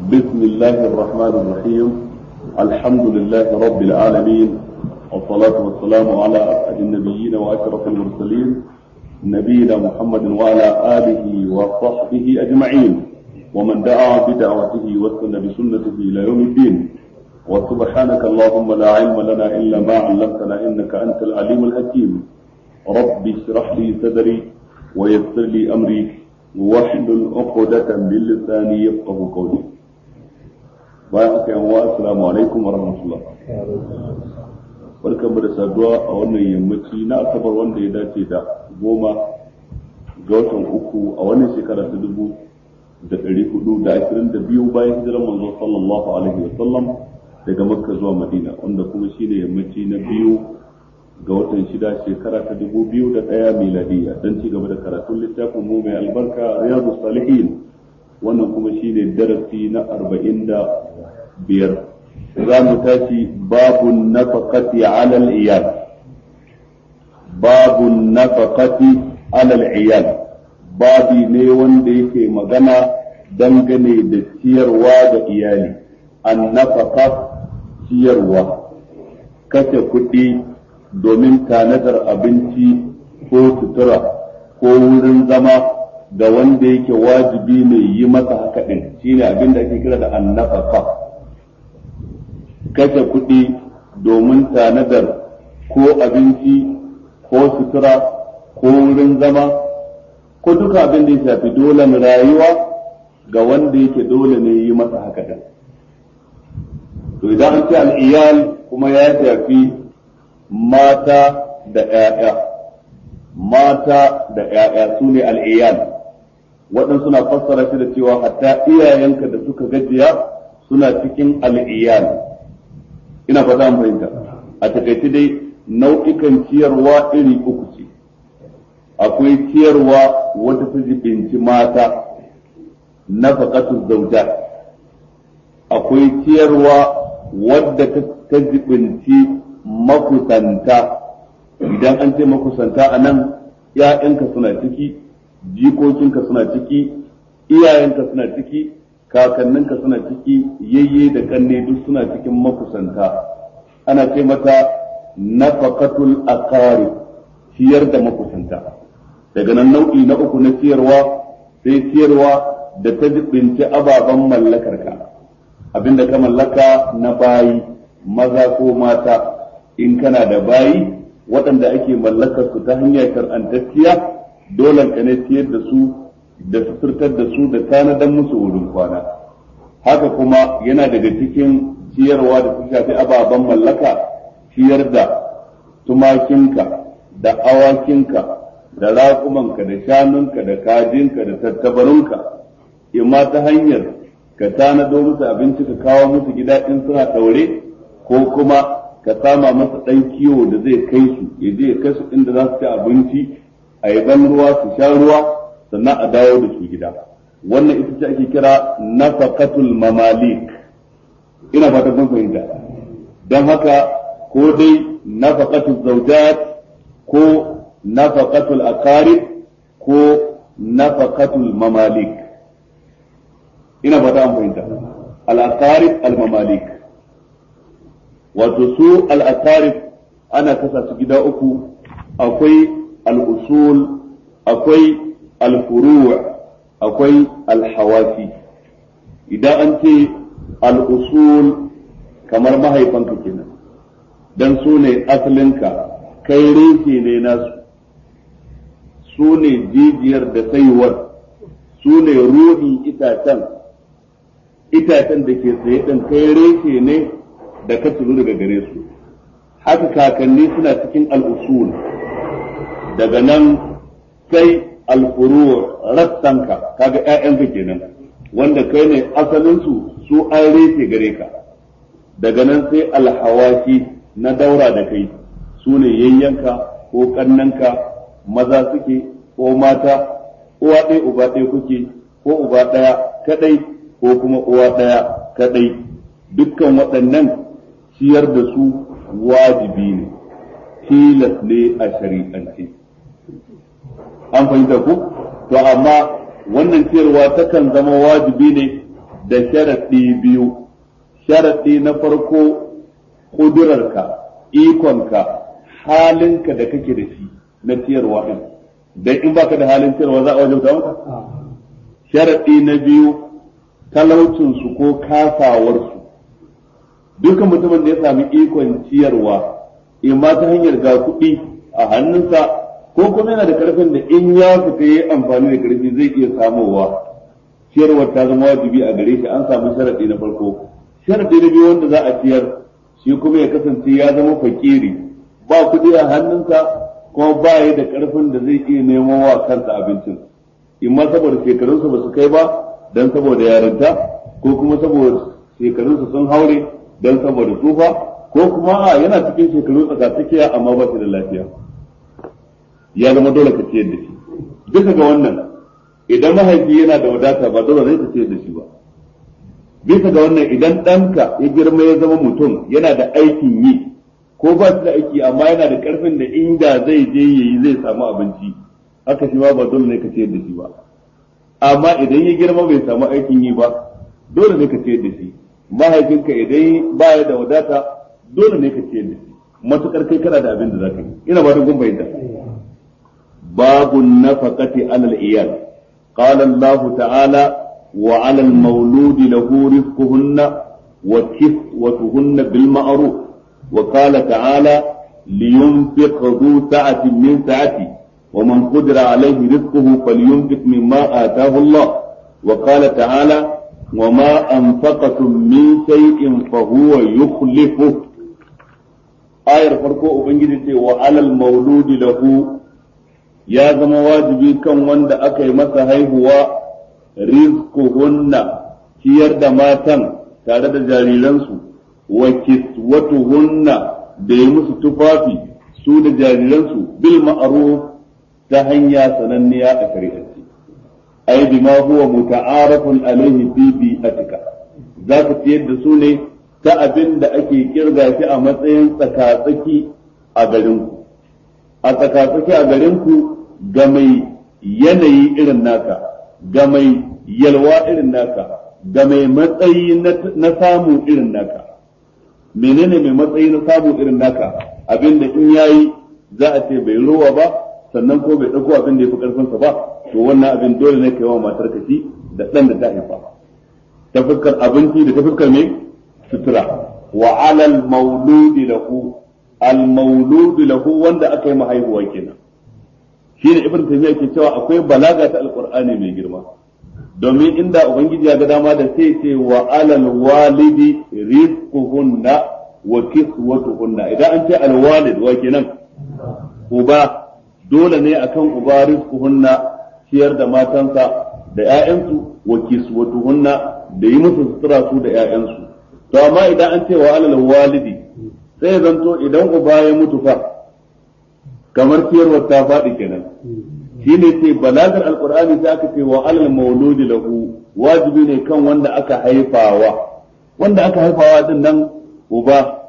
بسم الله الرحمن الرحيم الحمد لله رب العالمين والصلاة والسلام على أسعد النبيين وأشرف المرسلين نبينا محمد وعلى آله وصحبه أجمعين ومن دعا بدعوته واستنى بسنته إلى يوم الدين وسبحانك اللهم لا علم لنا إلا ما علمتنا إنك أنت العليم الحكيم رب اشرح لي صدري ويسر لي أمري واحلل عقدة من لساني يفقه قولي bayan aka yan assalamu alaikum wa rahmatullah barkan da saduwa a wannan yammaci na asabar wanda ya dace da goma ga watan uku a wannan shekara ta dubu da ɗari hudu da ashirin da biyu bayan hijirar manzo sallallahu alaihi wa sallam daga makka zuwa madina wanda kuma shine yammaci na biyu ga watan shida shekara ta dubu biyu da ɗaya miladiya don ci gaba da karatun littafin mu mai albarka riyadu salihin wannan kuma shine darasi na arba'in da biyar za mu tashi babun nafaqati alal iyal babun nafaqati alal iyal babi ne wanda yake magana dangane da ciyarwa ga iyali an nafaqa ciyarwa kashe kuɗi domin tanadar abinci ko sutura ko wurin zama da wanda yake wajibi mai yi masa haka ɗin shine abin da ake kira da annafaka kashe kuɗi domin tanadar ko abinci ko sutura ko wurin zama ko duka abin da ya shafi dole rayuwa ga wanda yake dole ne yi masa haka ɗin to idan an ce al'iyal kuma ya shafi mata da ‘ya'ya mata da ‘ya'ya su ne al'iyal waɗansu suna fassara shi da cewa hatta iyayenka da suka gajiya suna cikin al'iyal ina fata an fahimta a takaice dai nau'ikan ciyarwa iri uku ce akwai ciyarwa wadda ta jibinci mata na faƙatu zauja akwai ciyarwa wadda ta jibinci makusanta idan an ce makusanta a nan ‘ya'yanka suna ciki jikokinka suna ciki iyayenka suna ciki kakanninka suna ciki yayye da kanne duk suna cikin makusanta ana ce mata nafaqatul aqari ciyar da makusanta daga nan nau'i na uku na ciyarwa sai ciyarwa da ta jibinci ababen mallakarka abinda ka mallaka na bayi maza ko mata in kana da bayi waɗanda ake mallakar su ta hanyar shar'antacciya dole ka ne ciyar da su da suturtar da su da tanadan musu wurin kwana haka kuma yana daga cikin ciyarwa da su shafi ababen mallaka ciyar da tumakinka da awakinka da raƙumanka da shanunka da kajinka da tattabarunka imma ta hanyar ka tanado musu abinci ka kawo musu gida in suna ɗaure ko kuma ka sama masa ɗan kiwo da zai kai su ya je ya kai su inda za su ci abinci a yi ban ruwa su sha ruwa sannan a dawo da su gida wannan ita ce ake kira nafaqatul mamalik ina fata kun fahimta don haka ko dai nafaqatul zawjat ko nafaqatul aqarib ko nafaqatul mamalik ina fata an fahimta al aqarib al mamalik wato su al aqarib ana kasa su gida uku akwai al usul akwai alfuru akwai alhawafi idan an ce al'usul kamar mahaifanka kenan dan su ne asalinka kai reshe ne nasu su ne jijiyar da saiwar su ne ruhin itacen itacen da ke tsaye ɗin kai reshe ne da ka turu daga gare su haka kakanni suna cikin al'usul daga nan sai alfuru rassanka kaga ƴaƴanka kenan wanda kai ne asalin su su an refe gare ka daga nan sai alhawashi na daura da kai su ne yayyanka ko kannanka maza suke ko mata uwa ɗaya uba ɗaya kuke ko uba ɗaya kadai ko kuma uwa ɗaya kadai dukkan waɗannan ciyar da su wajibi ne tilas ne a shari'ance an fahimta ku to amma wannan ciyarwa takan zama wajibi ne da sharaɗi biyu sharaɗi na farko ƙudurarka ikonka halinka da kake da shi na ciyarwa ɗin dan in baka da halin ciyarwa za a wajauta maka sharaɗi na biyu talaucinsu ko kasawarsu dukkan mutumin da ya sami ikon ciyarwa in ma ta hanyar ga kuɗi a hannunsa ko kuma yana da karfin da in ya fita yi amfani da karfi zai iya samowa ciyarwar ta zama wajibi a gare shi an samu sharaɗi na farko sharaɗi na biyu wanda za a ciyar shi kuma ya kasance ya zama fakiri ba kuɗi a hannunsa kuma ba ya da karfin da zai iya nemo wa kansa abincin in ma saboda shekarunsa ba su kai ba don saboda yarinta ko kuma saboda shekarunsa sun haure don saboda tsufa ko kuma a yana cikin shekaru tsakatsakiya amma ba shi da lafiya ya zama dole ka ciyar da shi bisa ga wannan idan mahaifi yana da wadata ba dole zai ka ciyar da shi ba bisa ga wannan idan ɗanka ya girma ya zama mutum yana da aikin yi ko ba shi da aiki amma yana da karfin da inda zai je yayi zai samu abinci haka shi ma ba dole ne ka ciyar da shi ba amma idan ya girma bai samu aikin yi ba dole ne ka ciyar da shi mahaifinka idan baya da wadata dole ne ka ciyar da shi matukar kai kana da abin da zaka yi ina ba da gumba yadda babu nafaqati alal iyal qala Allah ta'ala wa 'ala al-mawlud lahu rizquhunna wa kiswatuhunna bil ma'ruf wa qala ta'ala liyunfiq dhu sa'atin min sa'ati ومن قدر عليه رزقه فلينفق مما آتاه الله وقال تعالى وما أنفقتم من شيء فهو يخلفه آية فرقو أبنجد وعلى المولود له يا زما واجبي كان وند أكي مسا هو رزقهن ciyar da matan tare da jariransu wa kiswatuhunna da yi musu tufafi su da jariransu bil ma'ruf ta hanya sananniya a shari'arci ai bima huwa muta'arafun alaihi fi bi'atika za ka ciyar da su ne ta abin da ake kirga shi a matsayin tsakatsaki a garinku a tsakatsaki a garinku ga mai yanayi irin naka ga mai yalwa irin naka ga mai matsayi na samu irin naka menene mai matsayi na samu irin naka abin da in yayi za a ce bai ruwa ba sannan ko bai ɗauko abin da ya fi ƙarfinsa ba to wannan abin dole ne ka yi wa matar ka ci da ɗan da ta haifa ta fuskar abinci da ta fuskar mai sutura wa alal mauludi lahu al mauludi lahu wanda aka yi mahaihuwa kenan shine ibn taymiya ke cewa akwai balaga ta alqur'ani mai girma domin inda ubangiji ya ga dama da sai ce wa alal walidi rizquhunna wa kiswatuhunna idan an ce al walid wa kenan uba dole ne akan uba rizquhunna ciyar da matansa da ƴaƴansu wa kiswatuhunna da yi musu sutura su da ƴaƴansu to amma idan an ce wa alal walidi sai zanto idan uba ya mutu fa kamar ciyarwar ta faɗi kenan shine ce balagar alqur'ani sai aka ce wa alal mauludi lahu wajibi ne kan wanda aka haifawa wanda aka haifawa din nan uba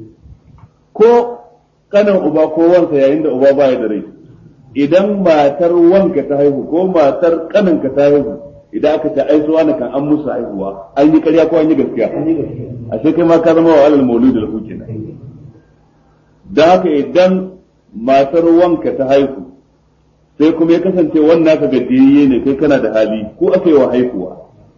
ko kanan uba ko wansa yayin da uba baya da rai idan matar wanka ta haihu ko matar kaninka ta haihu idan aka ce ai suwa kan an musu haihuwa an yi ƙarya ko an yi gaskiya ashe kai ma ka zama wa alal mauludi lahu kenan da haka idan matar wanka ta haihu sai kuma ya kasance wannan ka gajiyayye ne kai kana da hali ko aka yi wa haihuwa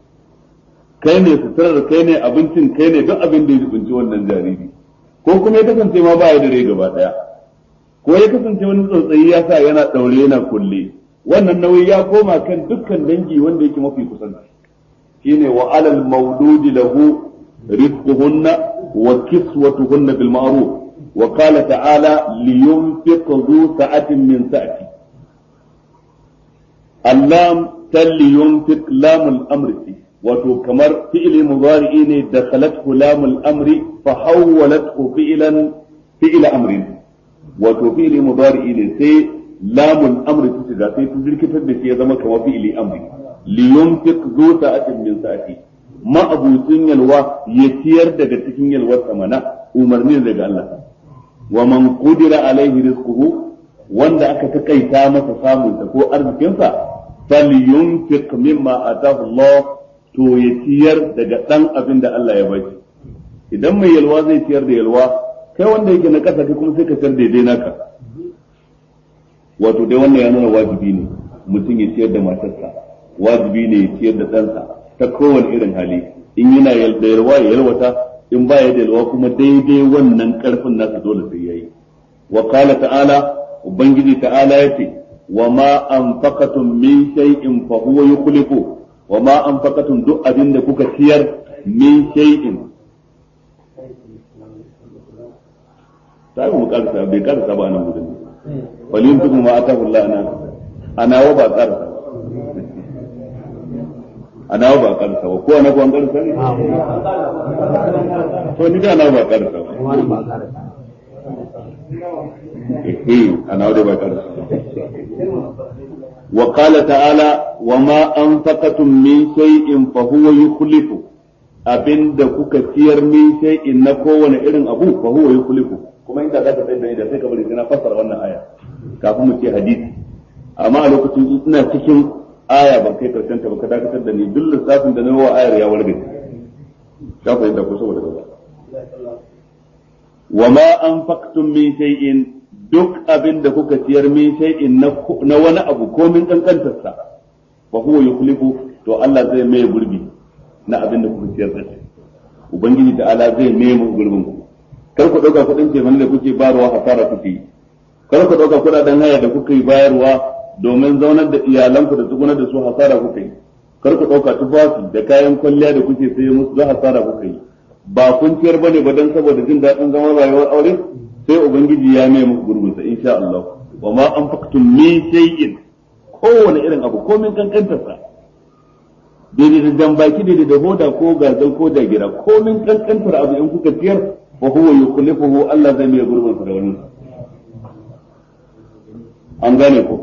kai ne suturar kai ne abincin kai ne duk abin da ya jibinci wannan jariri ko kuma ya kasance ma ba ya da rai gaba daya ko ya kasance wani tsotsayi ya sa yana daure yana kulle wannan nauyi ya koma kan dukkan dangi wanda yake mafi kusanci shine wa alal mauludi lahu rizquhunna wa kiswatuhunna bil ma'ruf wa qala ta'ala liyunfiq dhu sa'atin min sa'ati allam talli yunfiq lamul amri wato kamar fi'ili mudari'i ne da khalathu lamul amri fa hawwalathu fi'lan fi'la amrin wato fi'ili mudari'i ne sai lamul amri ta shiga sai ta jirkitar da shi ya zama kamar fi'ili amri li yunfiq zu sa'atin min sa'ati ma abucin yalwa ya ciyar daga cikin yalwar samana umarni daga Allah wa man qudira alaihi rizquhu wanda aka takaita masa samunsa ko arzikinsa falyunfiq mimma atahu Allah to ya ciyar daga ɗan abin da Allah ya bashi idan mai yalwa zai ciyar da yalwa kai wanda yake na ƙasa kai kuma sai ka ciyar daidai naka wato dai wannan ya nuna wajibi ne mutum ya ciyar da matarsa wajibi ne ya ciyar da ɗansa ta kowane irin hali in yana da yalwa ya yalwata in ba ya da yalwa kuma daidai wannan ƙarfin nasa dole sai yayi wa qala ta'ala ubangiji ta'ala yace wa ma anfaqatum min shay'in fa huwa yukhlifu wa ma anfaqatum duk abin da kuka ciyar min shay'in sai mu karsa bai karsa ba nan gudun walin tukum ma atahu Allah ana ana wa ba karsa ana wa ba karsa ba ko ana ko an karsa ne to ni da ana ba karsa ba eh ana wa ba karsa وقال تعالى وما أنفقتم من شيء فهو يخلفه abin da kuka ciyar min shay'in na kowane irin abu fa huwa yukhlifu kuma inda zaka tsaya da sai ka bari sai na fassara wannan aya kafin mu ce hadisi amma a lokacin ina cikin aya ban kai karshen ta ba ka dakatar da ni duk lissafin da na wa ayar ya warge ka fahimta ko saboda gaba wa ma anfaqtum min shay'in duk abin da kuka ciyar min shay'in na wani abu ko min kankantarsa fa huwa yukhlifu to Allah zai mai gurbi na abin da kuka ciyar da shi ubangiji da ala zai mai mu gurbin ku kar ku dauka kudin ce da kuke bayarwa hasara kuke yi kar ku dauka kudaden haya da kuka yi bayarwa domin zaunar da iyalanku da tsugunar da su hasara kuka yi kar ku dauka tufafi da kayan kwalliya da kuke saye musu da hasara kuka yi ba kun ciyar bane ba dan saboda jin daɗin zaman rayuwar aure sai ubangiji ya mai muku gurbinsa insha Allah wa ma anfaqtum min shay'in kowane irin abu ko min kankantarsa daidai da jambaki daidai da hoda ko gazal ko jagira ko min kankantar abu in kuka ciyar fa huwa yukhlifuhu Allah zai mai gurbinsa da wani an gane ko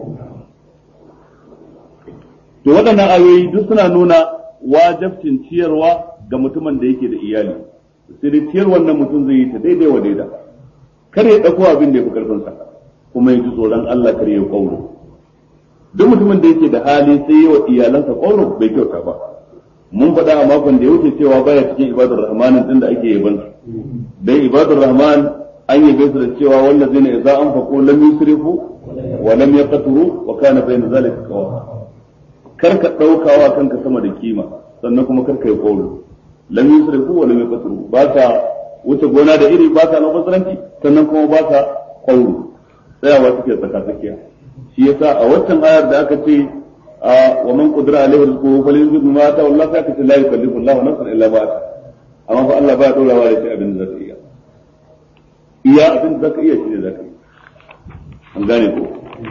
to waɗannan ayoyi duk suna nuna wajabcin ciyarwa ga mutumin da yake da iyali sai ciyar wannan mutum zai yi ta daidai wa daida kar ya ɗauko abin da ya fi ƙarfinsa kuma ya ji tsoron Allah kar ya ƙauro duk mutumin da yake da hali sai yi wa iyalansa ƙauro bai kyauta ba mun faɗa a makon da ya wuce cewa baya cikin ibadar rahmanin din da ake yaban su dai ibadar rahman an yabe su da cewa wallazina idza anfaqu lam yusrifu wa lam yaqturu wa kana bayna zalika qawama kar ka ɗaukawa kanka sama da kima sannan kuma kar ka yi ƙauro lam yusrifu wa lam yaqturu ba ka wuce gona da iri ba ka na basaranci sannan kuma ba ka ƙwauro tsayawa suke tsaka tsakiya shi yasa a waccan ayar da aka ce a wa man qudira alaihi rizquhu falyunfiq mimma ata Allah sai aka ce la yukallifu Allah nafsan illa ma ata amma fa Allah ba ya dora wa da shi abin da zaka iya iya abin da zaka iya shi ne zaka yi an gane ko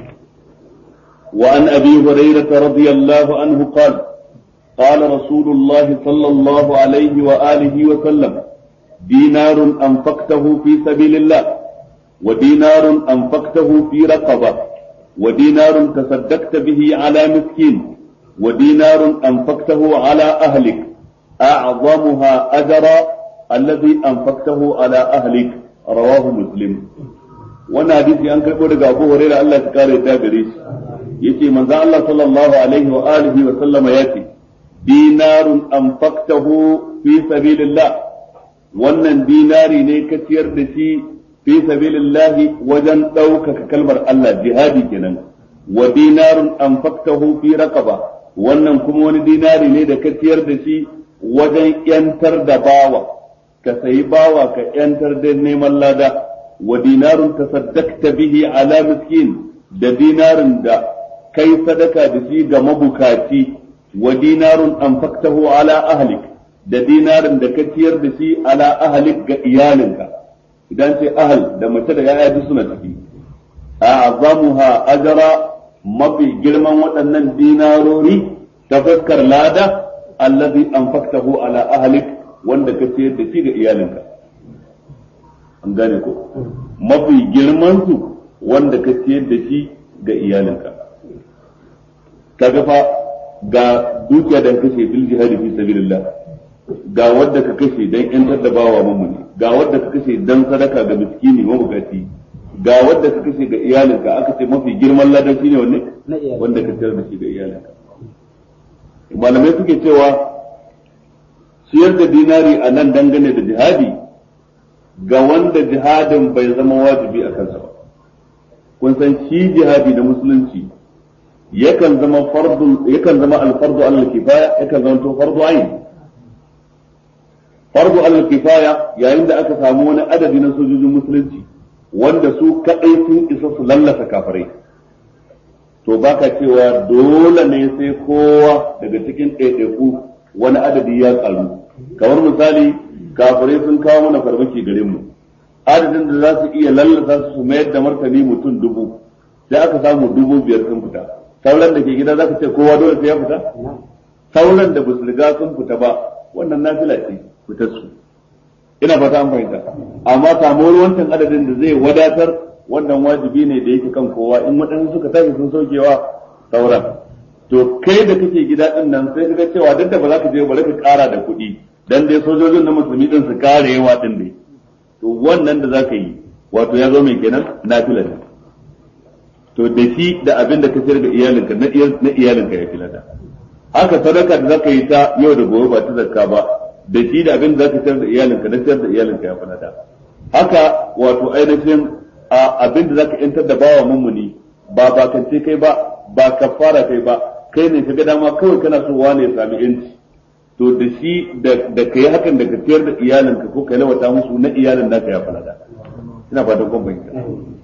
وعن ابي هريره رضي الله عنه قال قال رسول الله صلى الله عليه واله وسلم دينار أنفقته في سبيل الله ودينار أنفقته في رقبة ودينار تصدقت به على مسكين ودينار أنفقته على أهلك أعظمها أجرا الذي أنفقته على أهلك رواه مسلم وانا حديثي أنك يقول أبو هريرة الله تكاري تابريش يتي من ذا الله صلى الله عليه وآله وسلم ياتي دينار أنفقته في سبيل الله wannan dinari ne ka ciyar da shi fi sabilillahi wajen ɗaukaka kalmar Allah jihadi kenan wa dinarun anfaqtahu fi raqaba wannan kuma wani dinari ne da ka ciyar da shi wajen yantar da bawa ka sayi bawa ka yantar da neman lada wa dinarun tasaddaqta bihi ala miskin da dinarin da kai sadaka da shi ga mabukaci wa dinarun anfaqtahu ala ahlik da dinarin da ka ciyar da shi ala ahalik ga iyalinka idan ce ahal da mace da yaya duk suna ciki a'zamuha ajra mafi girman waɗannan dinarori ta fuskar lada allazi anfaqtahu ala ahlik wanda ka ciyar da shi ga iyalinka an gane ko mafi girman su wanda ka ciyar da shi ga iyalinka kaga fa ga dukiya da kashe fil jihadi fi sabilillah ga wadda ka kashe dan yantar da bawa mamuni ga wadda ka kashe dan sadaka ga miskini mabukaci ga wadda ka kashe ga iyalinka aka ce mafi girman ladan shine wanne wanda ka ciyar da shi ga iyalinka malamai suke cewa ciyar da dinari a nan dangane da jihadi ga wanda jihadin bai zama wajibi a kansa ba kun san shi jihadi da musulunci yakan zama fardu yakan zama alfardu alal kifaya yakan zama to fardu ayin fardu alal kifaya yayin da aka samu wani adadi na sojojin musulunci wanda su kadai sun isa su lallasa kafirai to baka cewa dole ne sai kowa daga cikin ɗaiɗaiku wani adadi ya karu kamar misali kafirai sun kawo mana farmaki gare mu adadin da za su iya lallasa su mayar da martani mutum dubu sai aka samu dubu biyar sun fita sauran da ke gida za ka ce kowa dole sai ya fita sauran da ba su riga sun fita ba wannan nafila ce fitar su ina fata an fahimta amma samuwar wancan adadin da zai wadatar wannan wajibi ne da yake kan kowa in waɗansu suka tashi sun saukewa sauran to kai da kake gida din nan sai ka ga cewa duk da ba za ka je bari ka ƙara da kuɗi dan dai sojojin na musulmi din su kare yawa din dai to wannan da za ka yi wato ya zo mai kenan nafila ne to da shi da abin da ka sayar da iyalinka na iyalinka ya filata haka sadaka da za ka yi ta yau da gobe ba ta zakka ba da shi da abin da za ka sayar da iyalinka na sayar da iyalinka ya filata haka wato ainihin abin da za ka yantar da bawa mummuni ba bakance kai ba ba kafara kai ba kai ne ka ga dama kawai kana so wane ya sami yanci to da shi da ka yi hakan da ka ciyar da iyalinka ko ka lawata musu na iyalin naka ya falada ina fatan kun bayyana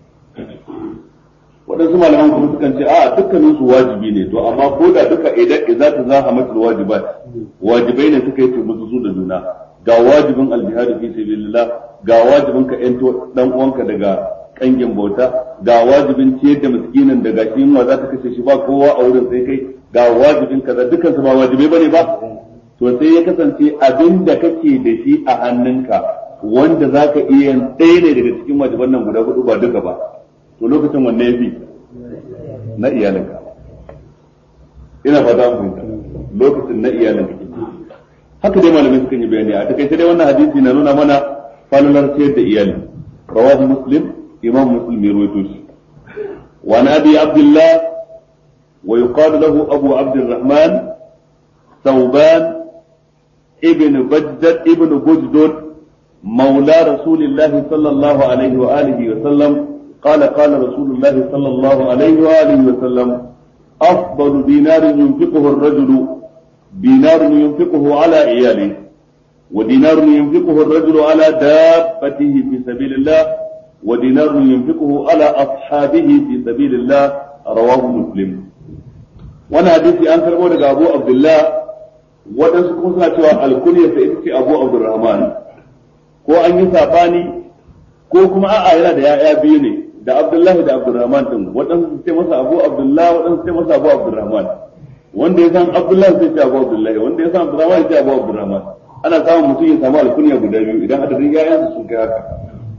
waɗansu malaman kuma sukan ce a dukkanin su wajibi ne to amma ko da duka idan idza ta zaha matul wajibat wajibai ne suka yi turmusu su da juna ga wajibin aljihad fi sabilillah ga wajibin ka yanto dan uwanka daga kangin bauta ga wajibin ciyar da miskinin daga shi ma za ta kashe shi ba kowa a wurin sai kai ga wajibin kaza dukkan su ba wajibai bane ba to sai ya kasance abin da kake da shi a hannunka wanda za ka iya ɗaya ne daga cikin wajiban nan guda hudu ba duka ba to lokacin wanne ya fi na iyalinka ina fata mu lokacin na iyalinka haka dai malamai sukan yi bayani a takaice dai wannan hadisi na nuna mana falalar ciyar da iyali rawahu muslim imam muslim ya rawaito shi wa na abi abdullah wa yuqalu lahu abu abdurrahman ثوبان ابن بجد ابن بجدد مولى رسول الله صلى الله عليه وآله وسلم قال قال رسول الله صلى الله عليه وآله وسلم أفضل دينار ينفقه الرجل دينار ينفقه على عياله ودينار ينفقه الرجل على دابته في سبيل الله ودينار ينفقه على أصحابه في سبيل الله رواه مسلم وانا حديثي أنكر أبو عبد الله waɗansu kuma suna cewa alkuniyar sa ita ce abu abdurrahman ko an yi sabani ko kuma a'a yana da ya'ya biyu ne da abdullahi da abdurrahman din waɗansu su ce masa abu abdullahi waɗansu su ce masa abu abdurrahman wanda ya san abdullahi sai ce abu abdullahi wanda ya san abdurrahman ya ce abu abdurrahman ana samun mutum ya samu alkuniya guda biyu idan adadin ya'yansu sun kai haka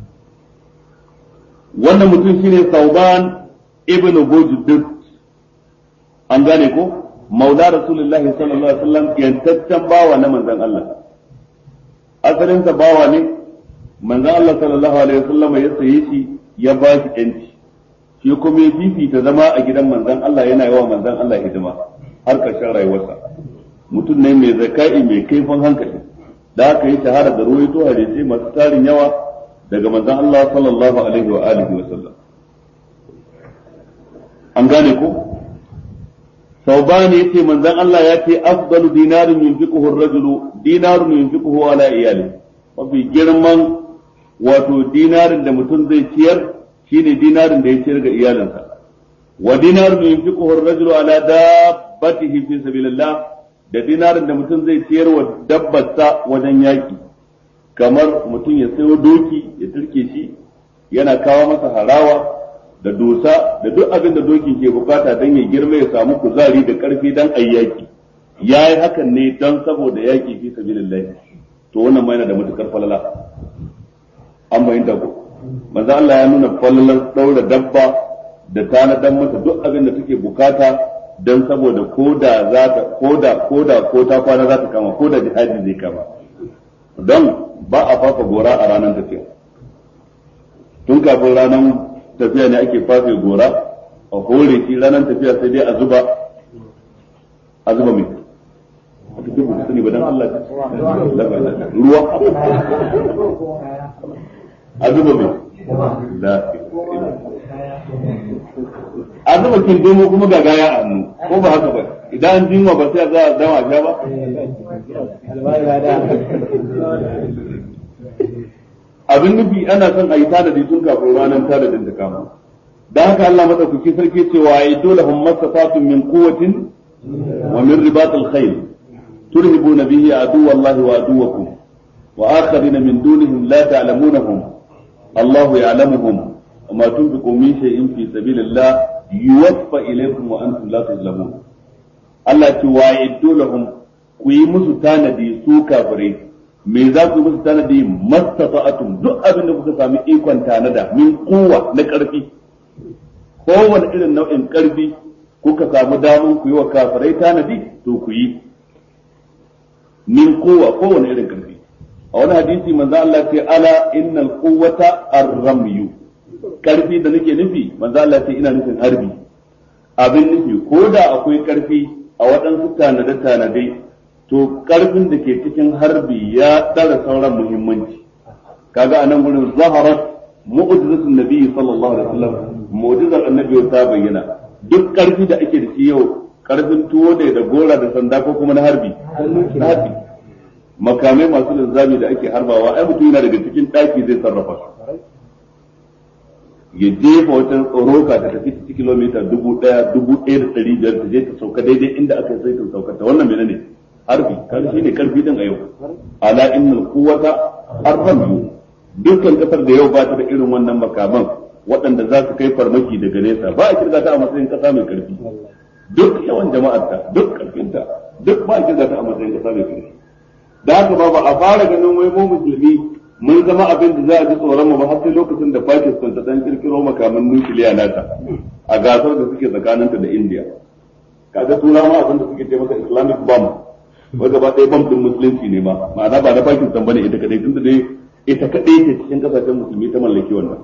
wannan mutum shine sauban ibnu bujdud an gane ko maula rasulullah sallallahu alaihi wasallam yantaccen bawa na manzon Allah asalin sa bawa ne manzon Allah sallallahu alaihi wasallam ya saye shi ya ba shi yanci shi kuma ya fifita zama a gidan manzon Allah yana yawa manzon Allah hidima har karshen rayuwarsa mutum ne mai zakai mai kaifin hankali da aka yi shahara da ruwaito hadisi masu tarin yawa daga manzon Allah sallallahu alaihi wa alihi wasallam an gane ko ثوبان يتي من ذن الله يأتي أفضل دينار ينفقه الرجل دينار ينفقه على إياله وفي جرمان wato dinarin da mutum zai ciyar shine dinarin da ya ciyar ga iyalinsa wa dinar min yunfiquhu ar-rajulu ala dabbatihi fi sabilillah da dinarin da mutum zai ciyar wa dabbarsa wajen yaki kamar mutum ya sayo doki ya turke shi yana kawo masa harawa da dosa da duk abin da dokin ke bukata don ya girma ya samu kuzari da karfi don ayyaki ya yi hakan ne don saboda yaki fi sabilillah to wannan ma yana da matukar falala an bayyana ko manzo Allah ya nuna falalar daura dabba da tanadan mata duk abin da take bukata don saboda koda za ta koda koda ko ta kwana za ta kama koda jihadi zai kama don ba a fafa gora a ranar tafiya tun kafin ranar tafiya ne ake fafe gora a hore shi ranar tafiya sai dai a zuba a zuba mai duk ba sani ba dan Allah ruwa a zuba mai la a zuba kin domo kuma ga gaya a hannu ko ba haka ba idan an jinwa ba sai za a dama sha ba abin nufi ana son a yi tanadi tun kafin ranar tanadin ta kama da haka Allah madaukaki sarki cewa ya dole hum masafatun min quwwatin wa min ribatil khayl turhibuna bihi adu wallahi wa aduwakum wa akharina min dunihim la ta'lamunahum Allah ya'lamuhum وما تنفقوا من شيء في سبيل الله يوفى إليكم وأنتم لا تظلمون Allah ce wa yaddo lahum ku yi musu tanadi su kafirai me za ku yi musu tanadi mastata'atum duk abin da kuka sami ikon tanada min kuwa na karfi kowane irin nau'in karfi kuka samu damun ku yi wa kafirai tanadi to ku yi min kuwa kowane irin karfi a wani hadisi manzo Allah ce ala innal quwwata ar-ramyu karfi da nake nufi manzo Allah ce ina nufin harbi abin nufi ko da akwai karfi a waɗansu tanade-tanade to karfin da ke cikin harbi ya tsara sauran muhimmanci kaga anan gurin zaharat mu'jizatun nabi sallallahu alaihi wasallam mu'jizar annabi ta bayyana duk karfi da ake da shi yau karfin tuwo ne da gora da sanda ko kuma na harbi harbi makamai masu linzami da ake harbawa ai mutum yana daga cikin ɗaki zai sarrafa su ya jefa wata roka ta tafi ta kilomita dubu ɗaya dubu ɗaya da ɗari biyar ta je ta sauka daidai inda aka sai ta sauka ta wannan menene harbi kan shi ne karfi din a yau ala innal quwwata arhamu dukkan kasar da yau ba ta da irin wannan makaman waɗanda za su kai farmaki daga nesa ba a kirga ta a matsayin kasa mai karfi duk yawan jama'arta duk karfinta duk ba a kirga ta a matsayin kasa mai karfi da haka ba ba a fara ganin wai mu musulmi mun zama abin da za a ji tsoron mu ba har sai lokacin da Pakistan ta dan kirkiro makaman nukiliya nata a gasar da suke tsakaninta da India kaga turawa abin da suke ce masa Islamic bomb wai gaba ɗaya bomb din musulunci ne ma ma'ana ba na Pakistan bane ita kadai tunda dai ita kadai ce cikin kasashen musulmi ta mallaki wannan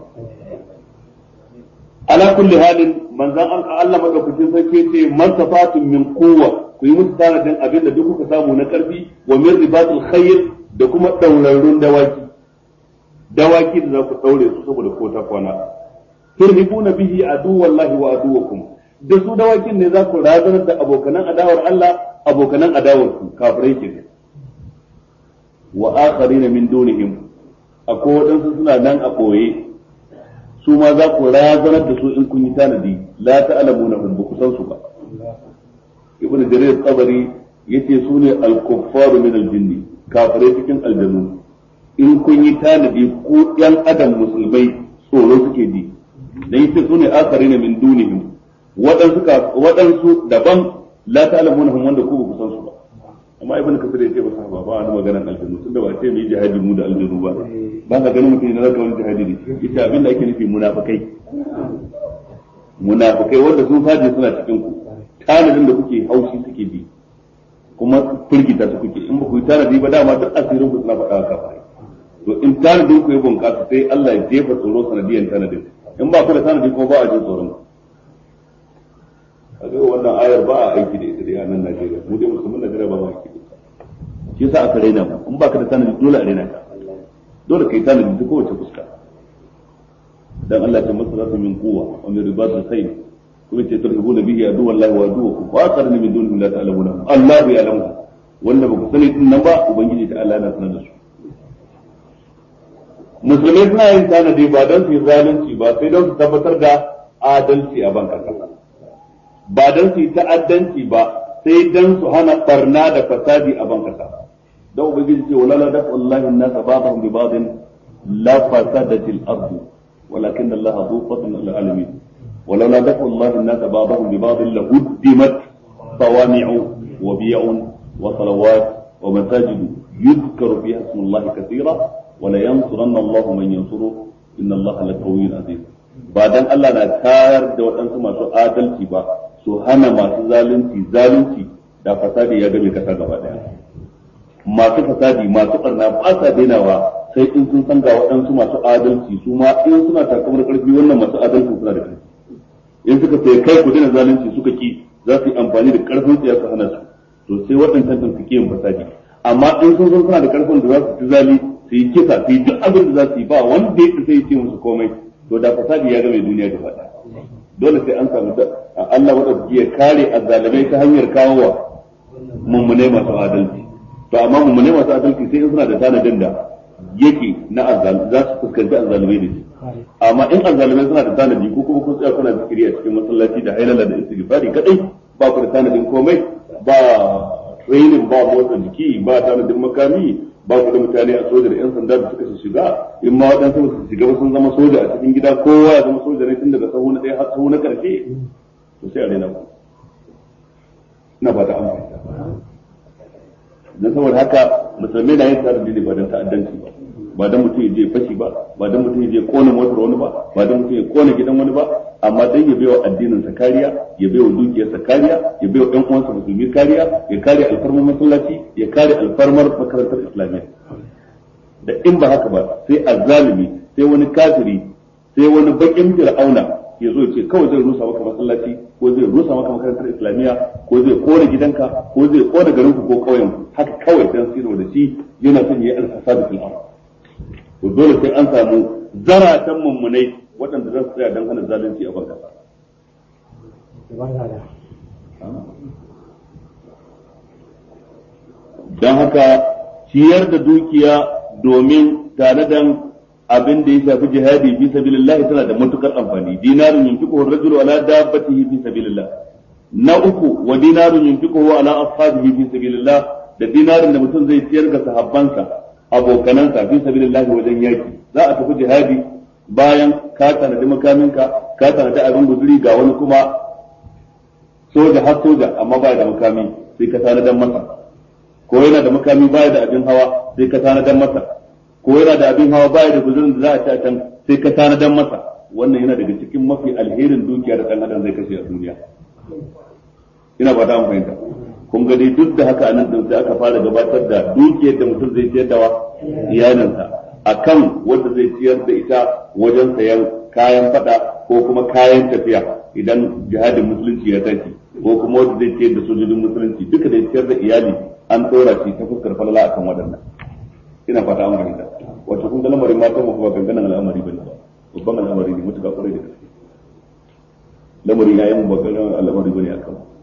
ala kulli halin manzon Allah madaukakin sarki ce man safatun min quwwa ku yi musu tanadin abin da duk kuka samu na karfi wa min ribatul khayr da kuma daurarrun dawaki dawaki da za ku daure su saboda ko ta kwana turhibuna bihi aduwallahi wa aduwakum da su dawakin ne za ku razanar da abokanan adawar Allah abokanan adawar ku kafirai ke wa akharina min dunihim akwai waɗansu suna nan a ɓoye su ma za ku razanar da su in kun yi tanadi la ta'lamuna hum ba ku san su ba ibn jarir qabari yace su ne al-kuffaru min al-jinni kafirai cikin aljanu in kun yi tanadi ku yan adam musulmai tsoro suke ji dan yace su ne akharina min dunihim waɗansu waɗansu daban la ta'lamuna hum wanda ku ba ku san su ba amma ibn kasir yace ba sa ba ba wani maganar aljanu tunda ba ce mu yi jihadi mu da aljanu ba ba ka ganin mutum yana wani jihadi ne ita abin da ake nufi munafikai munafikai wanda sun faje suna cikin ku tanadin da kuke haushi suke bi kuma firgita su kuke in ba ku yi tanadi ba dama duk asirin ku suna faɗa haka to in tanadin ku ya bunƙasa sai Allah ya jefa tsoro sanadiyan tanadin in ba ku da tanadi kuma ba a jin tsoron ku a ga wannan ayar ba a aiki da ita dai a nan Najeriya mu dai musulmin Najeriya ba ma aiki da ita shi yasa aka raina mu in ba ka da tanadi dole a raina ka dole kai tanadi ta kowace fuska dan Allah ya masa zasu min quwwa wa min ribatil khayr kuma ce turhibuna bihi adu wallahi wa aduwakum wa aqarna min dunihi la ta'lamuna Allah ya alamu wanda ba ku sani din nan ba ubangiji ta Allah na sanar da su musulmai suna yin tanadi ba don su yi zalunci ba sai don su tabbatar da adalci a ban kasa ba don su yi ta'addanci ba sai don su hana barna da fasadi a ban kasa don ubangiji ce wala la dafa Allah an-nasa ba'dahum bi ba'din la fasadatil ardu ولكن الله ذو فضل على العالمين ولولا دفع الله الناس بعضهم ببعض لهدمت صوامع وبيع وصلوات ومساجد يذكر فيها اسم الله كثيرا ولينصرن الله من ينصره ان الله لقوي عزيز بعدين الله na tayar da waɗansu masu adalci ba su hana masu zalunci zalunci da fasadi ya game kasa gaba daya masu fasadi masu barna ba sa dainawa sai in sun san ga waɗansu masu adalci su ma in suna takamar ƙarfi wannan masu adalci suna da ƙarfi in suka sai kai ku daina zalunci suka ki za su yi amfani da ƙarfin su ya su hana su to sai waɗancan sun suke yin fasadi amma in sun zo suna da karfin da za su ci zali su yi kisa su yi duk abin da za su yi ba wanda ya sai ce musu komai to da fasadi ya game duniya gaba ɗaya dole sai an samu da Allah wanda ya kare azzalimai ta hanyar kawo wa mummunai masu adalci to amma mummunai masu adalci sai in suna da tanadin da yake na azzal za su fuskanci azzalimai da shi amma in azzalimai suna da tanadi ko kuma kun tsaya kuna zikiri a cikin masallaci da hailala da istighfari kadai ba ku da tanadin komai ba training ba motsa jiki ba tanadin makami ba ku da mutane a soja da yan sanda da suka shiga in ma waɗansu ba su shiga ba sun zama soja a cikin gida kowa ya zama soja ne tun daga sahu na ɗaya har sahu na ƙarshe to sai a daina ku ina ba ta amfani dan saboda haka musulmai na yin tsarin ne ba don ta'addanci ba ba dan mutum ya je fashi ba ba dan mutum ya je kona motar wani ba ba dan mutum ya kona gidan wani ba amma dan ya baiwa addinin sa kariya ya baiwa dukiyar sa kariya ya baiwa ɗan uwansa musulmi kariya ya kare alfarmar masallaci ya kare alfarmar makarantar islamiyya da in ba haka ba sai azzalimi sai wani kafiri sai wani bakin fir'auna ya zo ce kawai zai rusa maka masallaci ko zai rusa maka makarantar islamiyya ko zai kona gidanka ko zai kona garinku ko ƙauyenku haka kawai dan sirwa da shi yana son ya yi alfasadu fil ardh to dole sai an samu zaratan mummunai waɗanda za su tsaya don hana zalunci a ban kasa. Don haka ciyar da dukiya domin tanadan abin da ya shafi jihadi fi sabilillah tana da matukar amfani dinarun yunfiquhu ar-rajulu ala dabbatihi fi sabilillah na uku wa dinarun yunfiquhu ala ashabihi fi sabilillah da dinarin da mutum zai ciyar ga sahabbansa abokanansa fi sabilillahi wajen yaki za a tafi jihadi bayan ka tanadi makaminka ka tanadi abin guzuri ga wani kuma soja har soja amma baya da makami sai ka tanadan masa ko yana da makami baya da abin hawa sai ka tanadan masa ko yana da abin hawa baya da guzurin da za a ci a can sai ka tanadan masa wannan yana daga cikin mafi alherin dukiya da dan adam zai kashe a duniya ina ba ta fahimta kun ga dai duk da haka anan din sai aka fara gabatar da dukiyar da mutum zai ciyar da wa iyalinsa akan wanda zai ciyar da ita wajen sayan kayan fada ko kuma kayan tafiya idan jihadin musulunci ya tashi ko kuma wanda zai ciyar da sojojin musulunci duka da ciyar da iyali an tsora shi ta fuskar falala akan waɗannan ina fata an fahimta wato kun ga lamarin matan mu ba ganganan al'amari bane ba babban al'amari ne mutuka kwarai da gaske lamarin yayin mu ba ganganan al'amari bane akan mu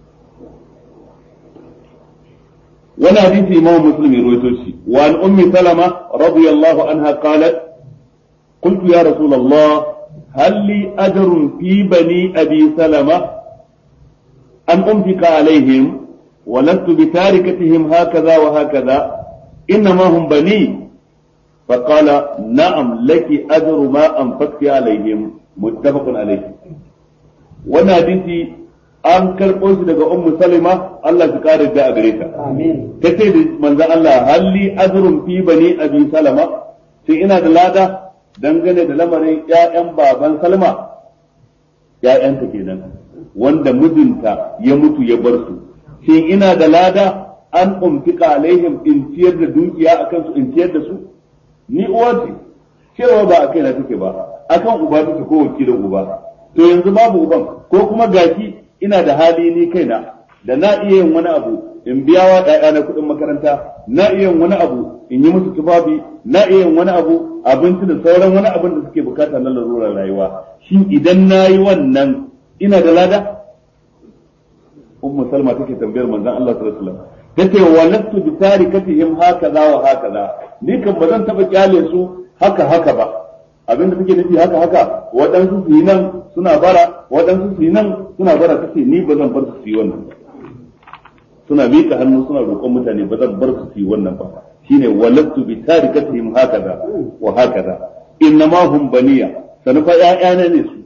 wani hadisi imam muslim ya rawaito shi wa an ummi salama radiyallahu anha qalat قلت يا رسول الله هل لي أجر في بني أبي سلمة أن أنفق عليهم ولست بتاركتهم هكذا وهكذا إنما هم بني فقال نعم لك أجر ما أنفقت عليهم متفق عليه وانا حديثي an karɓo shi daga ummu salima Allah su kare da a gare ta ta ce da manzon Allah halli azrun fi bani abi salama sai ina da lada dangane da lamarin ƴaƴan baban salma ƴaƴanta kenan wanda mijinta ya mutu ya bar su shin ina da lada an umfika alaihim in ciyar da dukiya akan su in ciyar da su ni uwa ce cewa ba a kaina take ba akan uba take ko wakilin uba to yanzu babu uban ko kuma gashi ina da hali ni kaina da na iya yin wani abu in biya wa ɗaya na kuɗin makaranta na iya yin wani abu in yi musu tufafi na iya yin wani abu abinci da sauran wani abin da suke bukata na larurar rayuwa shin idan na yi wannan ina da lada ummu salma take tambayar manzon Allah sallallahu alaihi wasallam tace walastu bi tarikatihim hakaza wa hakaza ni kan ba zan taba kyale su haka haka ba abinda take nufi haka haka waɗansu su yi nan suna bara waɗansu su yi nan suna bara ta ce ni ba zan bar su yi wannan suna miƙa hannu suna roƙon mutane ba zan bar su yi wannan ba shine walattu bi tarikatihim hakaza wa hakaza innama hum baniya sanufa ƴaƴana ne su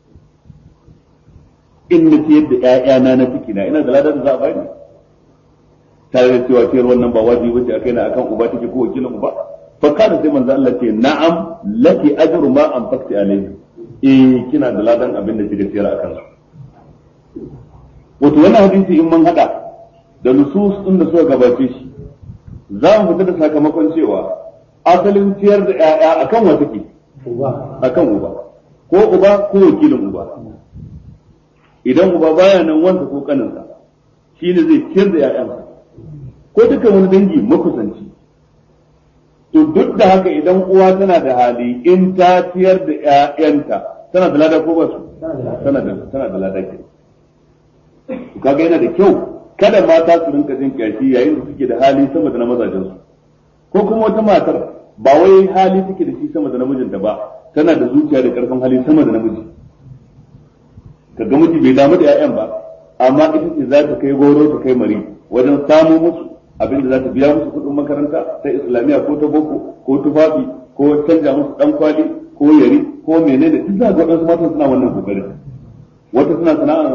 in na ciyar da ƴaƴana na ciki na ina da ladar da za a bani tare da cewa ciyar wannan ba wajibi bace akai na akan uba take ko wakilin uba fa kana sai manzo Allah ce na'am laki ajru ma anfaqti alayhi eh kina da ladan abin da kika ciyar akan su wato wannan hadisi in mun hada da nusus din da suka gabace shi za mu fita da sakamakon cewa asalin ciyar da ƴaƴa akan wa take akan uba ko uba ko wakilin uba idan uba baya nan wanda ko kaninsa shine zai ciyar da ƴaƴansa ko dukkan wani dangi makusanci to duk da haka idan uwa tana da hali in ta ciyar da ƴaƴanta tana da lada ko ba su tana da tana da lada ke to kaga yana da kyau kada mata su rinka jin kyashi yayin da suke da hali sama da na mazajen su ko kuma wata matar ba wai hali take da shi sama da namijinta ba tana da zuciya da karfin hali sama da namiji kaga miji bai damu da ƴaƴan ba amma ita ce za ta kai goro ta kai mari wajen samo musu abin da za ta biya musu kuɗin makaranta ta islamiyya ko ta boko ko tufafi ko canja musu dan kwali ko yari ko menene duk za ga waɗansu matan suna wannan kokarin wata suna sana'ar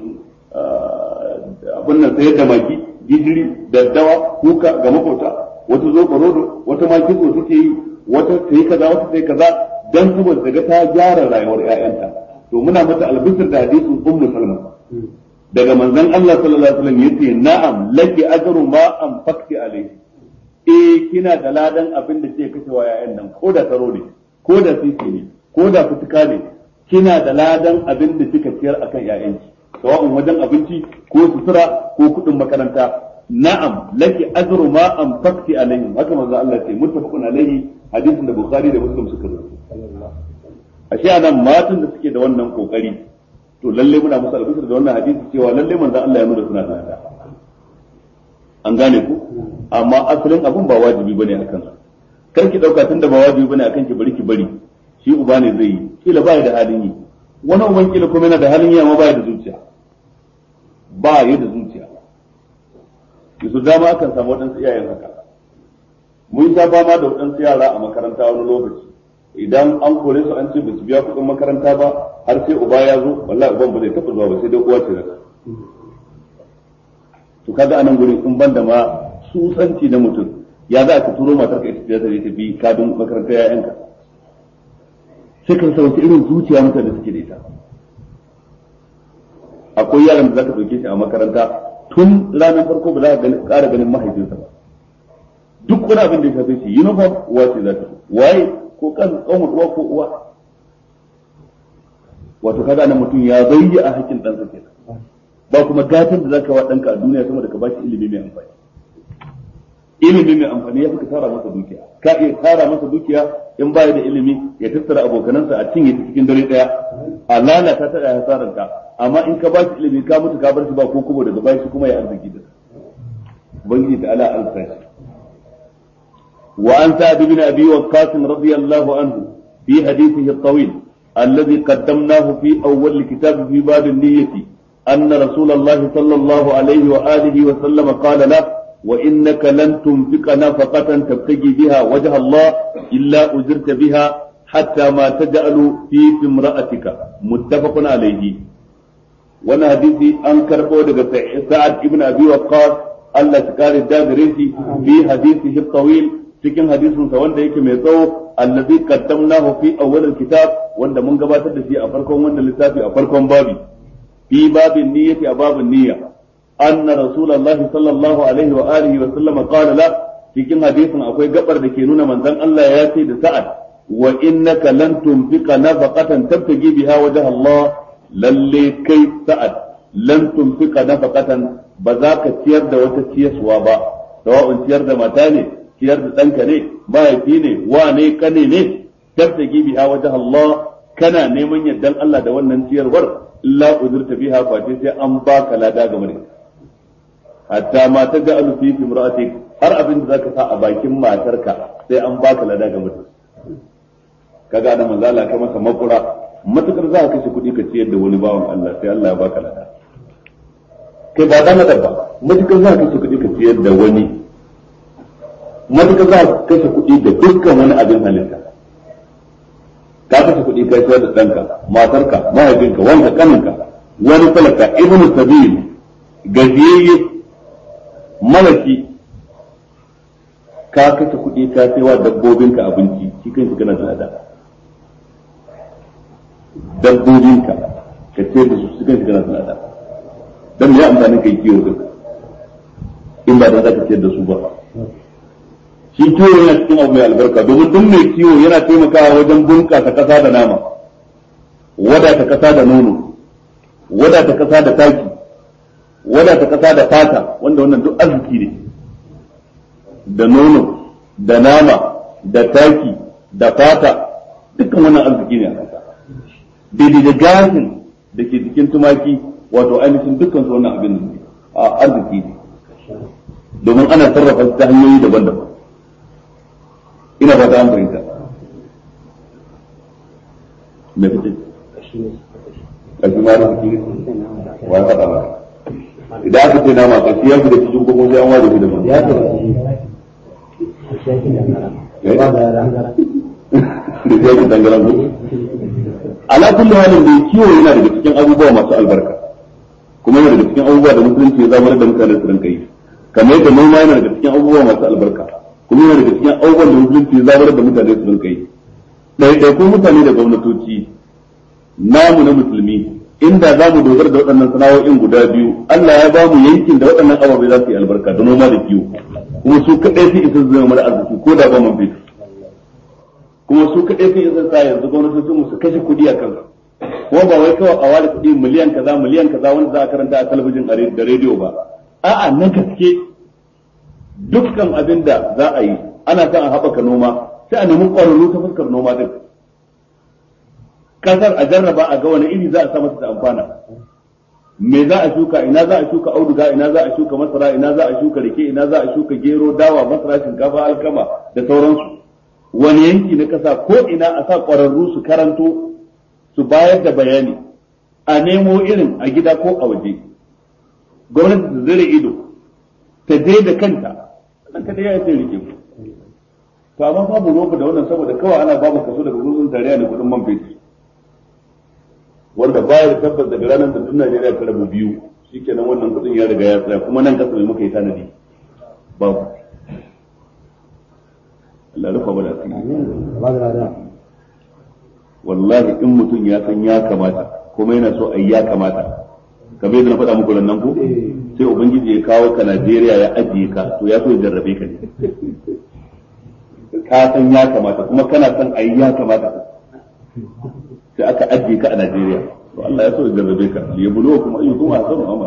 abin nan sayar da maki gijiri daddawa kuka ga makota wata zo rodo wata ma kitso take yi wata ta yi kaza wata ta yi kaza dan saboda daga ta gyara rayuwar ƴaƴanta to muna mata albisir da hadisin ummu salma daga manzon Allah sallallahu alaihi wasallam yace na'am laki ajru ma anfaqti alayhi eh kina da ladan abin da ke kashewa ƴaƴan nan ko da taro ne ko da sisi ne ko da fituka ne kina da ladan abin da kika ciyar akan ƴaƴanki sawa'un wajen abinci ko sutura ko kuɗin makaranta na'am laki ajru ma anfaqti alayhi haka manzo Allah ce muttafaqun alayhi hadisin da Bukhari da Muslim suka rubuta ashe anan matan da suke da wannan kokari to lalle muna musu albishir da wannan hadisi cewa lalle manzo Allah ya nuna suna da an gane ku amma asalin abun ba wajibi bane akan su kar ki dauka tunda ba wajibi bane akan ki bari ki bari shi uba ne zai yi kila ba da halin yi wani uban kila kuma yana da halin yi amma ba da zuciya ba ya da zuciya yasu dama akan samu waɗansu iyayen haka mun sha fama da waɗansu yara a makaranta wani lokaci idan an kore su an ce ba su biya kuɗin makaranta ba har sai uba ya zo wallahi uban ba zai taɓa zuwa ba sai dai uwa ce zaka to kaga anan gurin in banda ma tsutsanci na mutum ya za ka turo matar ka ita ta ta bi kadin makarantar yayanka sai ka rasa wace irin zuciya mutane suke da ita akwai yaran da zaka dauke shi a makaranta tun ranar farko ba za ka ƙara ganin mahaifinsa ba duk wani abin da ya shafe shi uniform uwa ce za ta waye ko kan kanwar uwa ko uwa wato kaga nan mutum ya bayyi a hakkin ɗansa kenan ba kuma gatan da zaka wa ɗanka a duniya sama da ka bashi ilimi mai amfani ilimi mai amfani ya fi ka tara masa dukiya ka iya tara masa dukiya in baya da ilimi ya tattara abokanansa a cinye ta cikin dare ɗaya a lalata ta da hasararka amma in ka bashi ilimi ka mutu ka bar shi ba ko kuma daga bashi kuma ya arziki da ubangiji ta ala alsa وعن سعد بن أبي وقاص رضي الله عنه في حديثه الطويل الذي قدمناه في أول الكتاب في باب النية أن رسول الله صلى الله عليه وآله وسلم قال له وإنك لن تنفق نفقة تبتغي بها وجه الله إلا أجرت بها حتى ما تجعل في امرأتك متفق عليه وانا حديثي أنكر قولك سعد بن أبي وقاص الله تكاري الدابريسي في حديثه الطويل cikin hadisinsa wanda yake mai tsawo allazi qaddamnahu fi awwal alkitab wanda mun gabatar da shi a farkon wannan littafi a farkon babi fi babin niyyati a babin niyya anna rasulullah sallallahu alaihi wa alihi wa sallam qala la cikin hadisin akwai gabar da ke nuna manzon Allah ya ce da sa'ad wa innaka lan tunfiqa nafaqatan tabtagi biha wajha Allah lalle kai sa'ad lan tunfiqa nafaqatan ba za ka ciyar da wata ciyaswa ba sawa'un ciyar da mata ne ciyar da ɗanka ne mahaifi ne wane kane ne tabtagi biha wajh Allah kana neman yardan Allah da wannan ciyarwar illa uzurta biha face sai an baka lada game da hatta ma ta ga alu fi imra'atik har abin da zaka sa a bakin matarka sai an baka lada game da kaga da manzo Allah ka masa makura matukar za ka kashe kuɗi ka ciyar da wani bawan Allah sai Allah ya baka lada kai ba dan ba matukar za ka kashe kuɗi ka ciyar da wani matuƙa za ka kashe kuɗi da dukkan wani abin halitta ka kashe kuɗi ka shayar da ɗanka matarka mahaifinka wanka kaninka wani talaka ibnu sabil gajiyayye malaki ka kashe kuɗi ka sai wa dabbobinka abinci shi kan shi kana da dabbobinka ka ce da su shi kan shi kana da dan ya amfani kai kiwo din in ba dan za ka ce da su ba shi kiwo yana cikin abu mai albarka domin duk mai kiwo yana taimakawa wajen bunƙasa ƙasa da nama wadata ƙasa da nono wadata ƙasa da taki wadata kasa da fata wanda wannan duk arziki ne da nono da nama da taki da fata dukkan wannan arziki ne a kasa daidai da gashin da ke jikin tumaki wato ainihin dukkan su wannan abin ne a arziki ne domin ana sarrafa ta hanyoyi daban-daban ina fata an fahimta me fice kashi ma arziki ne wa ya faɗa maka idan aka ce nama kashi ya fi da cikin kuma sai an ware shi da man ya ce da ya fi dangaran ku ala kulli halin da kiwo yana daga cikin abubuwa masu albarka kuma yana daga cikin abubuwa da musulunci ya zama da mutane su rinka yi kamar yadda noma yana daga cikin abubuwa masu albarka kuma yana daga cikin abubuwan da musulunci ya zama da mutane su rinka yi ɗaiɗaikun mutane da gwamnatoci namu na musulmi inda za mu dogara da waɗannan sana'o'in guda biyu Allah ya ba mu yankin da waɗannan ababai za su yi albarka da noma da kiwo kuma su kaɗai su isa zama mana arziki ko da ba man fetur kuma su kaɗai sun isa sa yanzu gwamnatocin mu su kashe kuɗi a kansu kuma ba wai kawai a ware kuɗi miliyan kaza miliyan kaza wanda za a karanta a talabijin da rediyo ba a'a na gaske dukkan abin da za a yi ana son a haɓaka noma sai a nemi ƙwararru ta fuskar noma din kasar a jarraba a ga wani iri za a sa masa da amfana me za a shuka ina za a shuka auduga ina za a shuka masara ina za a shuka rake ina za a shuka gero dawa masara shinkafa alkama da sauransu wani yanki na kasa ko ina a sa ƙwararru su karanto su bayar da bayani a nemo irin a gida ko a waje gwamnati ta zire ido ta je da kanta nan kada ya ce rike ku to amma babu roba da wannan saboda kawai ana babu kaso daga gurbin tarayya da kudin man fetur wanda baya da tabbas daga ranar da tun Najeriya ta rabu biyu shikenan wannan kudin ya riga ya tsaya kuma nan kasa mai muka yi tanadi babu Allah rufa bada asiri wallahi in mutum ya san ya kamata kuma yana so ai ya kamata kamar yadda na faɗa muku nan ku sai ubangiji ya kawo ka Najeriya ya ajiye ka to ya so ya jarrabe ka ne ka san ya kamata kuma kana son ai ya kamata sai aka ajiye ka a Najeriya to Allah ya so ya jarrabe ka ya bulo kuma ayyukum kuma hasanu amma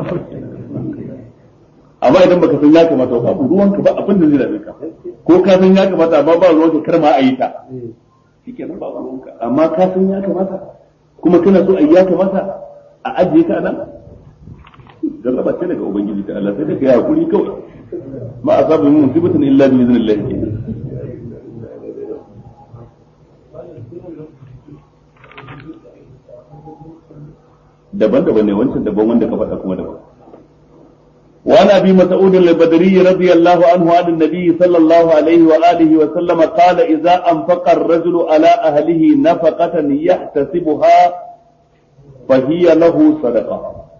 amma idan baka san ya kamata ba ruwanka ba abin da zai rabe ka ko ka san ya kamata amma ba ruwanka kar ma a yi ta shikenan ba ruwanka amma ka san ya kamata kuma kana so ai ya kamata a ajiye ka nan jarraba ce daga ubangiji ta Allah sai ka yi hakuri kawai ma asabu min musibatin illa bi idnillah daban-daban ne wancan daban wanda ka faɗa kuma daban وعن ابي مسعود البدري رضي الله عنه عن النبي صلى الله عليه واله وسلم قال اذا انفق الرجل على اهله نفقه يحتسبها فهي له صدقه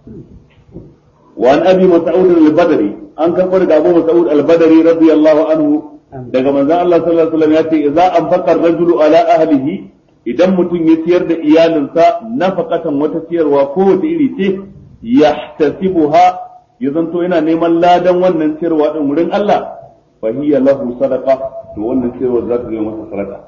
وعن ابي مسعود البدري an karɓar da Abu Mas'ud al-Badri radiyallahu anhu daga manzon Allah sallallahu alaihi wasallam ya ce idza anfaqa ar-rajulu ala ahlihi idan mutum ya ciyar da iyalinsa nafaqatan wata ciyarwa ko wata iri ce yahtasibuha ya zanto yana neman ladan wannan ciyarwa din wurin Allah fa hiya lahu sadaqa to wannan ciyarwa za ta zama masa sadaka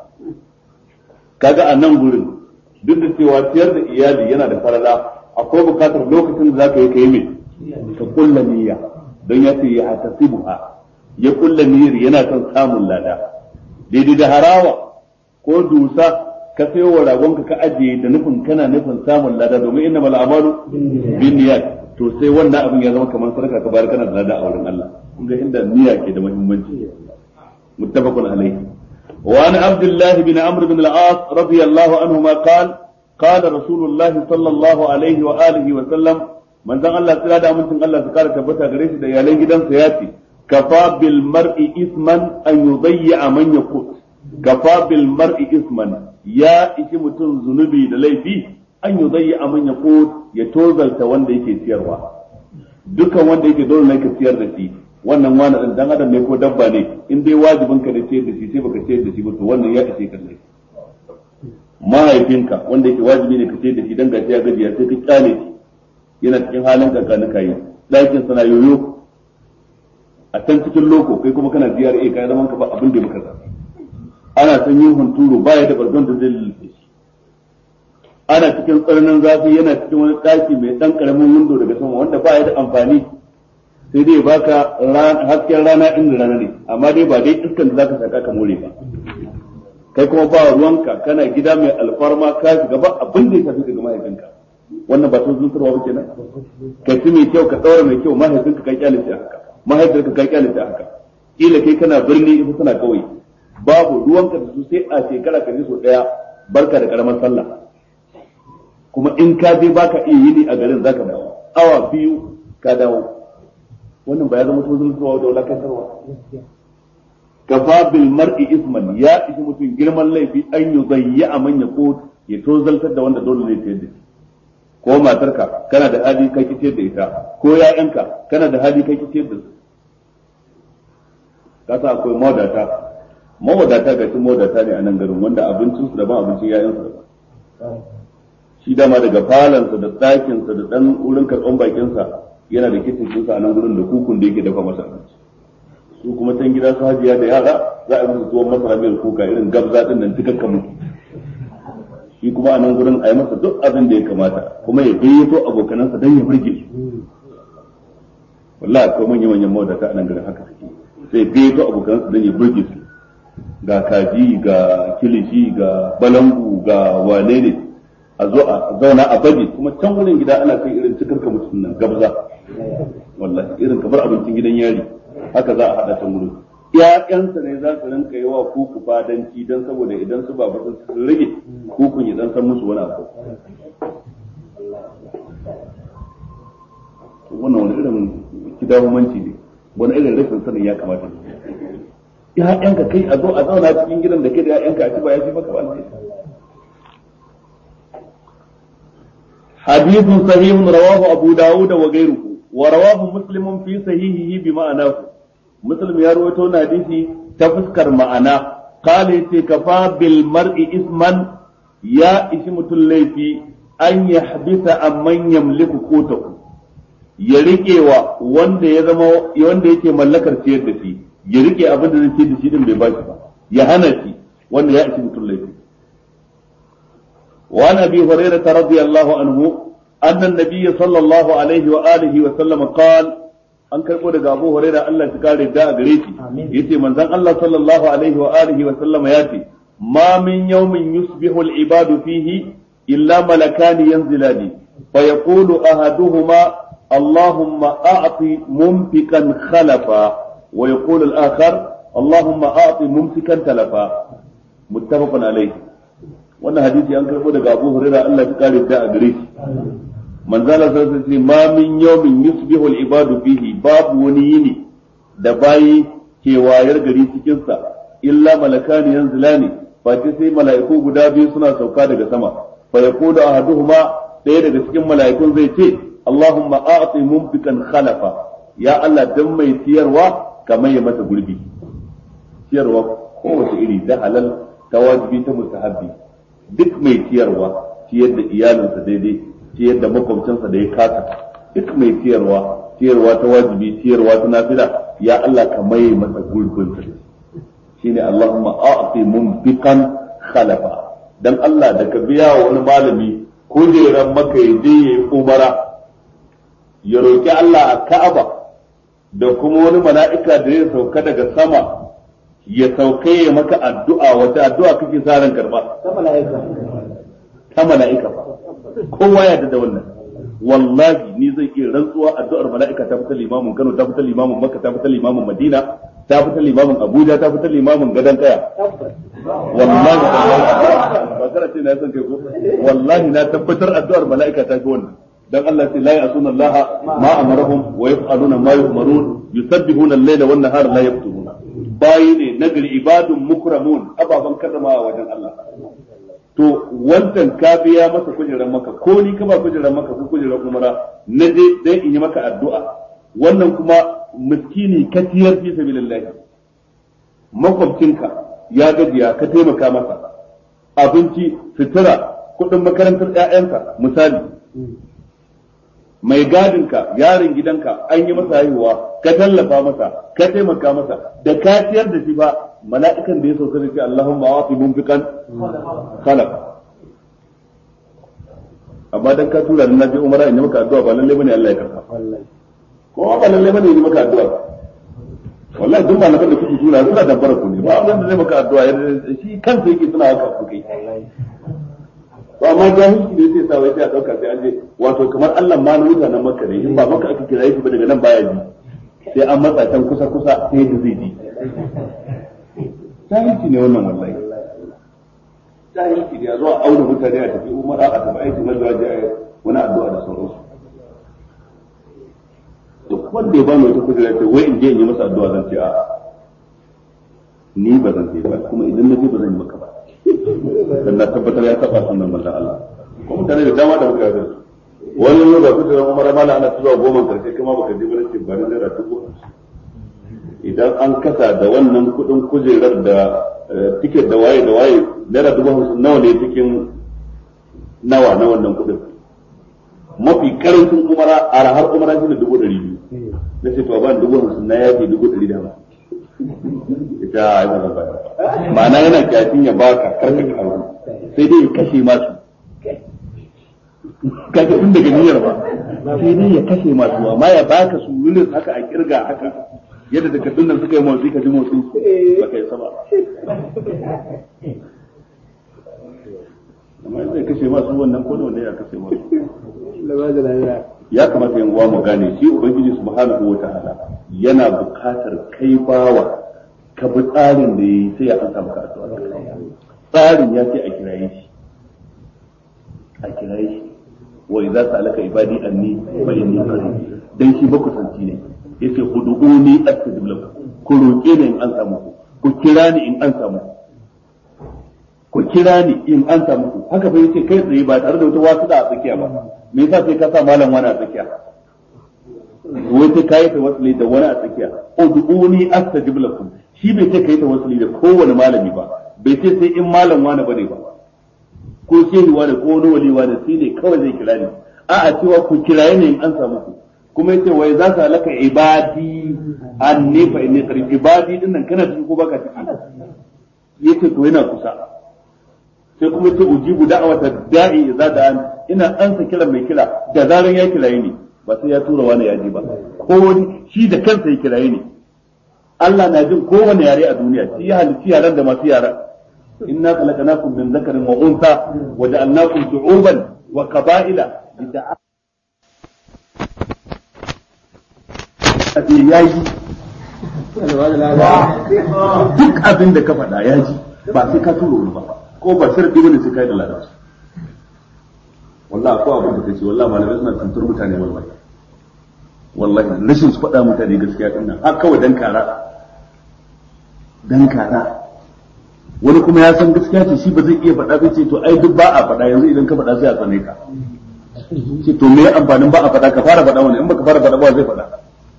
kaga a nan gurin duk da cewa ciyar da iyali yana da farala akwai bukatar lokacin da zaka yi kai mai ka kulla niyya don ya ce ya hatasibuha ya kulla niyyar yana son samun lada daidai da harawa ko dusa ka sayo wa ragonka ka ajiye da nufin kana nufin samun lada domin inna mal amalu bin niyyat to sai wannan abin ya zama kamar sadaka ka bayar kana da lada a wurin Allah kun ga inda niyya ke da muhimmanci muttafaqun alayhi wa an abdullah bin amr bin al-as radiyallahu anhuma qala قال رسول الله صلى الله عليه وآله وسلم من ذن الله تعالى da amincin Allah su kara tabbata gare shi da iyalan gidansa ya ce kafa bil mar'i isman an yudayya man yaqut kafa bil mar'i isman ya ishi mutum zunubi da laifi an yudayya man yaqut ya tozalta wanda yake ciyarwa dukan wanda yake dole ne ka ciyar da shi wannan wani dan dan adam ne ko dabba ne in dai wajibin ka ne ciyar da shi sai baka ciyar da shi ba to wannan ya ishe ka laifi mahaifinka wanda yake wajibi ne ka ciyar da shi dan gashi ya gajiya sai ka kyale shi yana cikin halin kankanuka yi ɗakin sana yoyo a can cikin loko kai kuma kana GRA kai zaman ka ba abin da muka zaɓi ana son yin hunturu baya da bargon da zai lullufe shi ana cikin tsananin zafi yana cikin wani ɗaki mai ɗan ƙaramin windo daga sama wanda baya da amfani sai dai baka hasken rana inda rana ne amma dai ba dai iskan da zaka saka ka more ba kai kuma ba ruwanka kana gida mai alfarma ka shiga ba abin da ya tafi daga mahaifinka wannan ba sun zutarwa ba kenan ka ci mai kyau ka daura mai kyau mahaifinka ka kyale shi haka mahaifinka ka kyale shi haka kila kai kana birni ita tana kauye babu ruwanka da su sai a shekara ka ji so daya barka da karamar sallah kuma in ka je baka iya yini a garin zaka dawo awa biyu ka dawo wannan ba ya zama tozon zuwa da wulakantarwa kafa bil mar'i isman ya ishi mutum girman laifi an yi zayya a manya ko ya tozaltar da wanda dole ne ta yadda ko matarka kana da hali kai ki da ita ko ya'yanka kana da hali kai ki da su kasa akwai mawadata mawadata ga shi mawadata ne a nan garin wanda abincin su daban abincin ya'yansu daban shi dama daga falansa da ɗakinsa da ɗan wurin karɓan bakinsa yana da kitin ɗinsa a nan gurin da kukun da yake dafa masa abinci su kuma can gida su hajiya da yara za a musu tuwon masara mai kuka irin gabza ɗin nan tukakka mutu shi kuma a nan gurin a yi masa duk abin da ya kamata kuma ya gayyato abokanansa don ya burge su wallahi akwai manyan manyan mawadata a nan garin haka suke sai gayyato abokanansa don ya burge su ga kaji ga kilishi ga balangu ga wane ne a zo a zauna a baje kuma can wurin gida ana kai irin cikar ka mutum nan gabza wallahi irin kamar abincin gidan yari haka za a hada can wurin ƴaƴansa ne za su rinka yi wa kuku fadanci don saboda idan su babu sun rage kukun ya dan san musu wani abu wannan wani irin kidahumanci ne wani irin rashin sanin ya kamata ƴaƴanka kai a zo a zauna cikin gidan da kai da ƴaƴanka a ci ba ya ci maka ba حديث صحيح رواه أبو داود وغيره ورواه مسلم في صحيحه بمعناه مسلم يروي تون حديثي تفسكر معنا قال كفى بالمرء اسما يا اسم الليفي أن يحبس أمن يملك قوته ya rike wa wanda ya zama wanda yake mallakar ciyar da shi ya rike abin da zai ce da shi din bai bashi ba ya hana shi wanda ya isi mutum laifi وعن ابي هريره رضي الله عنه ان النبي صلى الله عليه واله وسلم قال an karbo daga Abu Hurairah Allah ya kare da gare shi yace manzon Allah sallallahu alaihi wa alihi wa sallam ya ce ma min yawmin yusbihu al-ibadu fihi illa malakani yanzilani fa yaqulu ahaduhuma اللهم أعط ممسكا خلفا ويقول الآخر اللهم أعط ممسكا تلفا متفق عليه wannan hadisi an karbo daga Abu Hurairah Allah ya kare da a gare shi manzala sai ce ma min yawmin yusbihu al-ibadu fihi babu wani yini da bayi ke wayar gari cikin sa illa malakani yanzilani fa sai mala'iku guda biyu suna sauka daga sama fa yaqulu ahaduhuma ɗaya daga cikin mala'ikun zai ce Allahumma a'ti mumfikan khalafa ya Allah dan mai tiyarwa kamar ya mata gurbi tiyarwa kowace iri da halal ta wajibi ta mustahabbi duk mai ciyarwa ciyar da iyalinsa daidai ciyar da makwabcinsa da ya kasa duk mai ciyarwa ciyarwa ta wajibi ciyarwa ta nafila ya Allah ka mai masa gurbin sa shine Allahumma a'ti mumfiqan khalafa dan Allah da ka biya wa wani malami kujeran maka ya je yayi umara ya roki Allah a Ka'aba da kuma wani mala'ika da ya sauka daga sama ya sauke ya maka addu'a wata addu'a kake sa ran karba ta mala'ika ta mala'ika fa kowa ya da wannan wallahi ni zai iya rantsuwa addu'ar mala'ika ta fita limamin Kano ta fita limamin Makka ta fita limamin Madina ta fita limamin Abuja ta fita limamin Gadan Kaya wallahi ba kana ce na san kai ko wallahi na tabbatar addu'ar mala'ika ta fi wannan dan Allah sai la ya'suna Allah ma amarahum wa yaf'aluna ma yu'marun yusabbihuna al-layla wan nahara la yafturuna bayi ne nagari ibadun mukramun ababan karramawa wajen Allah to wancan ka biya masa kujerar maka ko ni ka ba kujerar maka ko kujerar umara na je dan in yi maka addu'a wannan kuma miskini ka tiyar fi sabilillah makwabcinka ya gajiya ka taimaka masa abinci sutura kuɗin makarantar ƴaƴanka misali mai gadinka yaron gidanka an yi masa haihuwa ka tallafa masa ka taimaka masa da ka ciyar da shi ba mala'ikan da ya sauka da shi Allahumma wa'ti mumfiqan khalaq amma dan ka tura na je umara in yi maka addu'a ba lalle bane Allah ya karba ko ba lalle bane yi maka addu'a wallahi duk malaman da kuke tura suna dabbara ku ne ba wanda zai maka addu'a shi kansa yake suna haka ku kai to amma jahilci ne sai sa wai sai a dauka sai an je wato kamar Allah ma na mutanen Makka ne in ba maka aka kira shi ba daga nan baya ji sai an matsa can kusa kusa sai da zai ji jahilci ne wannan wallahi jahilci ne a zuwa auna mutane a tafi umara a tafi aikin hajji a wani addu'a da sauransu duk wanda ya bani wata kujera ce wai in je in yi masa addu'a zan ce a ni ba zan je ba kuma idan na je ba zan yi maka ba dan na tabbatar ya taba sunan manzon Allah ko mutane da dama da muka yarda wani yau da kujerar umara mala ana zuwa goma karshe kuma baka je ba ce ba ni naira dubu idan an kasa da wannan kudin kujerar da tiket da waye da waye naira dubu hamsin nawa ne cikin nawa na wannan kudin mafi karancin umara a rahar umara shi ne dubu ɗari biyu na ce to ba dubu hamsin na yafi dubu ɗari da hamsin ita ai ba ba ma'ana yana kyafin ya baka karka karu sai dai ya kashe masu kaga tun daga niyyar ba sai dai ya kashe masu amma ya baka su wurin haka a kirga haka yadda takardun nan suka yi motsi ka ji motsi ba kai sama amma zai kashe masu wannan ko ne ya kashe masu ya kamata yin uwa mu gane shi ubangiji subhanahu wa ta'ala yana bukatar kai bawa ka bi tsarin da yayi sai ya ansa maka addu'a tsarin ya ce a kiraye shi a kiraye shi wa idza sa'alaka ibadi anni fa inni qarib dan shi ba kusanci ne yace ud'uni astajib lakum ku roke ni in an samu ku kira ni in an samu ku kira ni in an samu ku haka fa yace kai tsaye ba tare da wata wasu da a tsakiya ba me yasa sai ka sa malam wani a tsakiya wai sai kai ta wasuli da wani a tsakiya ud'uni astajib lakum shi bai ce kai ta wasuli da kowane malami ba bai ce sai in malam wani bane ba ko shehi wani ko wani wali wani sai ne kawai zai kira ni a'a cewa ku kiraye ne in an samu ku kuma yace wai za ka laka ibadi anni fa inni qarib ibadi din nan kana cikin ko baka ciki yace to yana kusa sai kuma yace ujibu da'wata da'i idza da'an ina ansa kiran mai kira da zaran ya kiraye ni ba sai ya tura wani yaji ba ko wani shi da kansa ya kiraye ni Allah na jin kowane yare a duniya shi ya halitti yaran da masu yaran inna khalaqnakum min dhakarin wa untha wa ja'alnakum shu'uban wa qaba'ila lita'arafu ya yi duk abin da ka faɗa ya ji ba sai ka turo wani ba ko ba sharɗi bane sai ka yi da ladan su wallahi ko abin da kace wallahi malamai suna tuntur mutane wallahi wallahi rashin su faɗa mutane gaskiya din nan har kawai dan kara dan kara wani kuma ya san gaskiya ce shi ba zai iya faɗa bai ce to ai duk ba a faɗa yanzu idan ka faɗa sai a tsane ka ce to me amfanin ba a faɗa ka fara faɗa wani in baka fara faɗa ba zai faɗa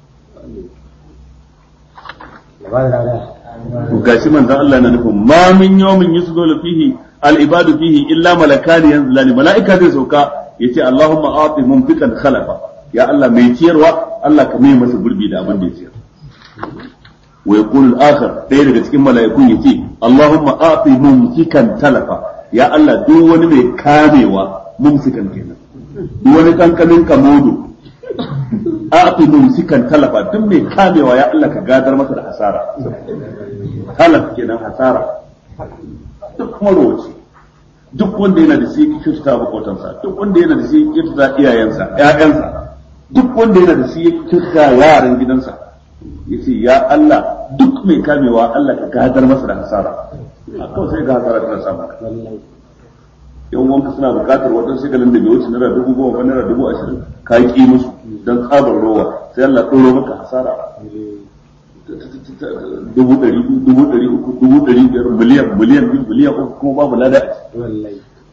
to gashi manzon Allah yana nufin ma min yawmin yusdulu fihi al ibadu fihi illa malakani yanzulani malaika zai sauka yace Allahumma ati mumfikan khalafa ya Allah mai ciyarwa Allah ka mai masa gurbi da abin da ya ciyar wa yaqulu al akhar daya daga cikin malaikun yace Allahumma ati mumfikan talafa ya Allah duk wani mai kamewa mumsikan kenan duk wani kankanin kamodo a'ti mumsikan talafa duk mai kamewa ya Allah ka gadar masa da hasara talaf kenan hasara duk marowaci duk wanda yana da shi yake kyautata makotansa duk wanda yana da shi yake kyautata iyayensa ƴaƴansa duk wanda yana da shi yake kyautata yaran gidansa yace ya Allah duk mai kamewa Allah ka gadar masa da hasara a kawai sai ga hasara tana samu yan wanka suna bukatar waɗansu shigalin da bai wuce naira dubu goma ko naira dubu ashirin ka yi ƙi musu don tsabar rowa sai Allah ɗoro maka hasara dubu ɗari dubu ɗari uku dubu ɗari biyar miliyan miliyan biyu miliyan uku kuma babu lada a ciki.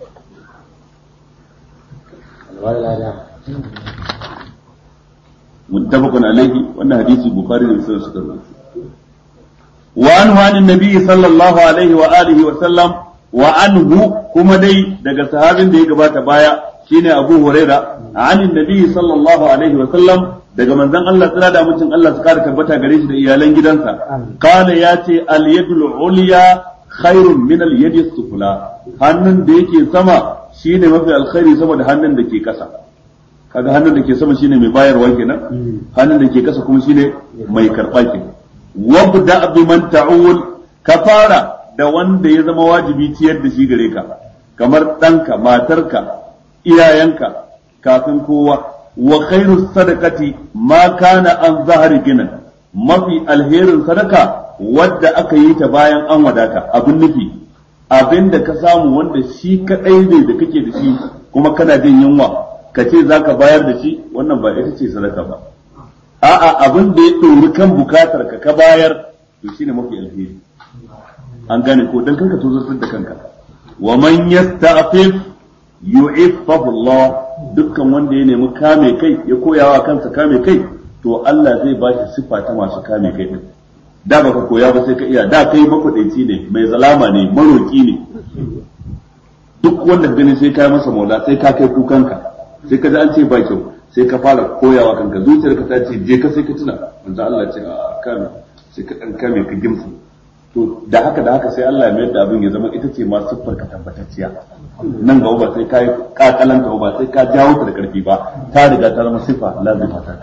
متفق عليه وان حديث البخاري ومسلم suka rubuta وعنه عن النبي صلى الله عليه واله وسلم wa anhu kuma dai daga sahabin da ya gabata baya shine Abu Huraira anin nabi sallallahu alaihi wa sallam daga manzon Allah tsira da mutum Allah su kara tabbata gare shi da iyalan gidansa kana ya ce al yadul ulya khairun min al yadi sufla hannun da yake sama shine mafi alkhairi sama da hannun da ke kasa kaga hannun da ke sama shine mai bayarwa kenan hannun da ke kasa kuma shine mai karɓa kenan wabda bi man ta'ul ka fara da wanda ya zama wajibi ciyar da shi gare ka kamar ɗanka matarka iyayenka kafin kowa wa khairu sadaqati ma kana an zahari ginan mafi alherin sadaka wadda aka yi ta bayan an wadata abin nufi abin da ka samu wanda shi kadai ne da kake da shi kuma kana jin yunwa ka ce za ka bayar da shi wannan ba ita ce sadaka ba a'a abin da ya ɗori kan bukatar ka ka bayar to shine mafi alheri an gane ko dan kanka tozartar da kanka wa man yasta'fif yu'iffahu Allah dukkan wanda ya nemi kame kai ya koyawa kansa kame kai to Allah zai ba shi siffa ta masu kame kai din da baka koya ba sai ka iya da kai makwadaici ne mai zalama ne maroki ne duk wanda gani sai ka masa maula sai ka kai kukanka sai ka ji an ce ba kyau sai ka fara koyawa kanka zuciyarka ta ce je ka sai ka tuna manzo Allah ce a kame sai ka dan kame ka gimsu to da haka da haka sai Allah ya mayar da abin ya zama ita ce ma siffar ka tabbatacciya nan gaba ba sai ka yi kakalanta ba sai ka jawo ta da karfi ba ta riga ta zama siffa lazima ta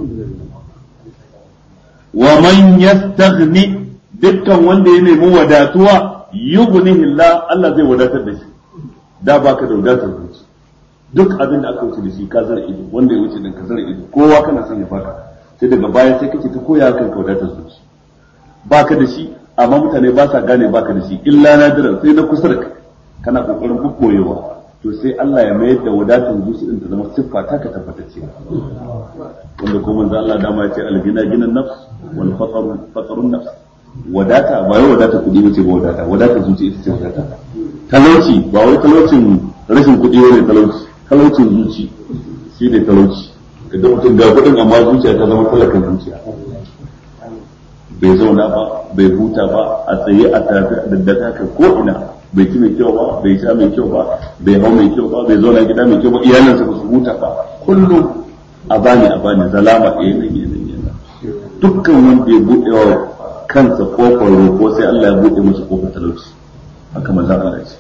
wa man yastaghni dukkan wanda ya nemi wadatuwa yughnihi Allah Allah zai wadatar da shi da baka da wadatar zuci duk abin da aka wuce da shi ka zar ido wanda ya wuce din ka zar ido kowa kana son ya baka sai daga baya sai kake ta koya kanka wadatar zuci baka da shi amma mutane ba sa gane baka da shi illa nadiran sai na kusa da kai kana kokarin bukkoyewa to sai Allah ya mayar da wadatar zuci din ta zama siffa ta ka tabbatacce wanda ko manzo Allah dama ya ce algina ginan nafs wal faqru faqrun nafs wadata ba wai wadata kudi bace ba wadata wadata zuci ita ce wadata talauci ba wai talaucin rashin kudi ne talauci talaucin zuci shi ne talauci kada mutum ga kudin amma zuciya ta zama talakan zuciya bai zauna ba bai huta ba a tsaye a tafi a daddaka ka ko ina bai ci mai kyau ba bai sha mai kyau ba bai hau mai kyau ba bai zauna gida mai kyau ba iyalinsa ba su huta ba kullum a bani a bani zalama ɗaya nan yana yana dukkan wanda ya buɗe wa kansa kofar roƙo sai Allah ya buɗe masa kofar talauci haka manzon Allah ce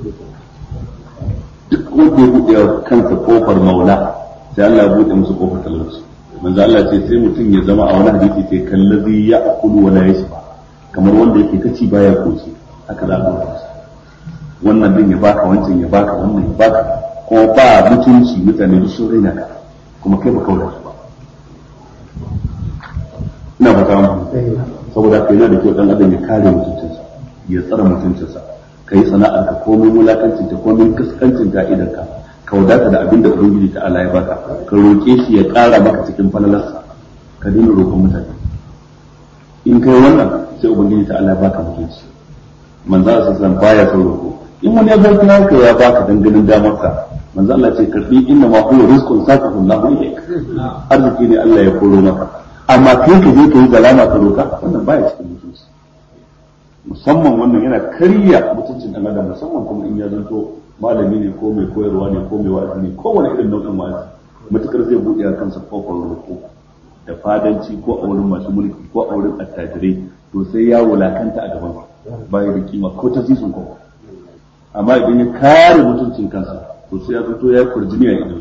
duk wanda ya buɗe wa kansa kofar maula sai Allah ya buɗe masa kofar talauci manzo Allah ce sai mutum ya zama a wani hadisi ce kallazi ya akulu wala yashba kamar wanda yake kaci baya koci haka za ka wannan din ya baka wancan ya baka wannan ya baka ko ba mutunci mutane duk sun raina ka kuma kai ba kaula ba ina ba ta saboda kai yana da kyau dan adam ya kare mutuncinsa ya tsara mutuncinsa kai sana'ar ka komai mulakancin ta komai kaskancin ta idan ka ka wadata da abin da ubangiji ta Allah ya baka ka roke shi ya ƙara maka cikin falalarsa ka dinga roƙon mutane in kai wannan sai ubangiji ta Allah ya baka mutunci manzo Allah sallallahu baya son roƙo in wani ya zarta haka ya baka danganin damarsa manzo Allah ce karbi inna ma huwa rizqun sakahu Allah ilayk arziki ne Allah ya koro maka amma kai ka je ka yi galama ka roka wannan baya cikin mutunci musamman wannan yana karya mutuncin dan adam musamman kuma in ya zanto malami ne ko mai koyarwa ne ko mai wa'azi ne ko wani irin nau'in wa'azi matukar zai buɗe a kansa kofar roƙo da fadanci ko a wurin masu mulki ko a wurin attajirai to sai ya wulakanta a gaban baya da kima ko ta sisun ko amma idan ya kare mutuncin kansa to sai ya fito ya kurjini a idan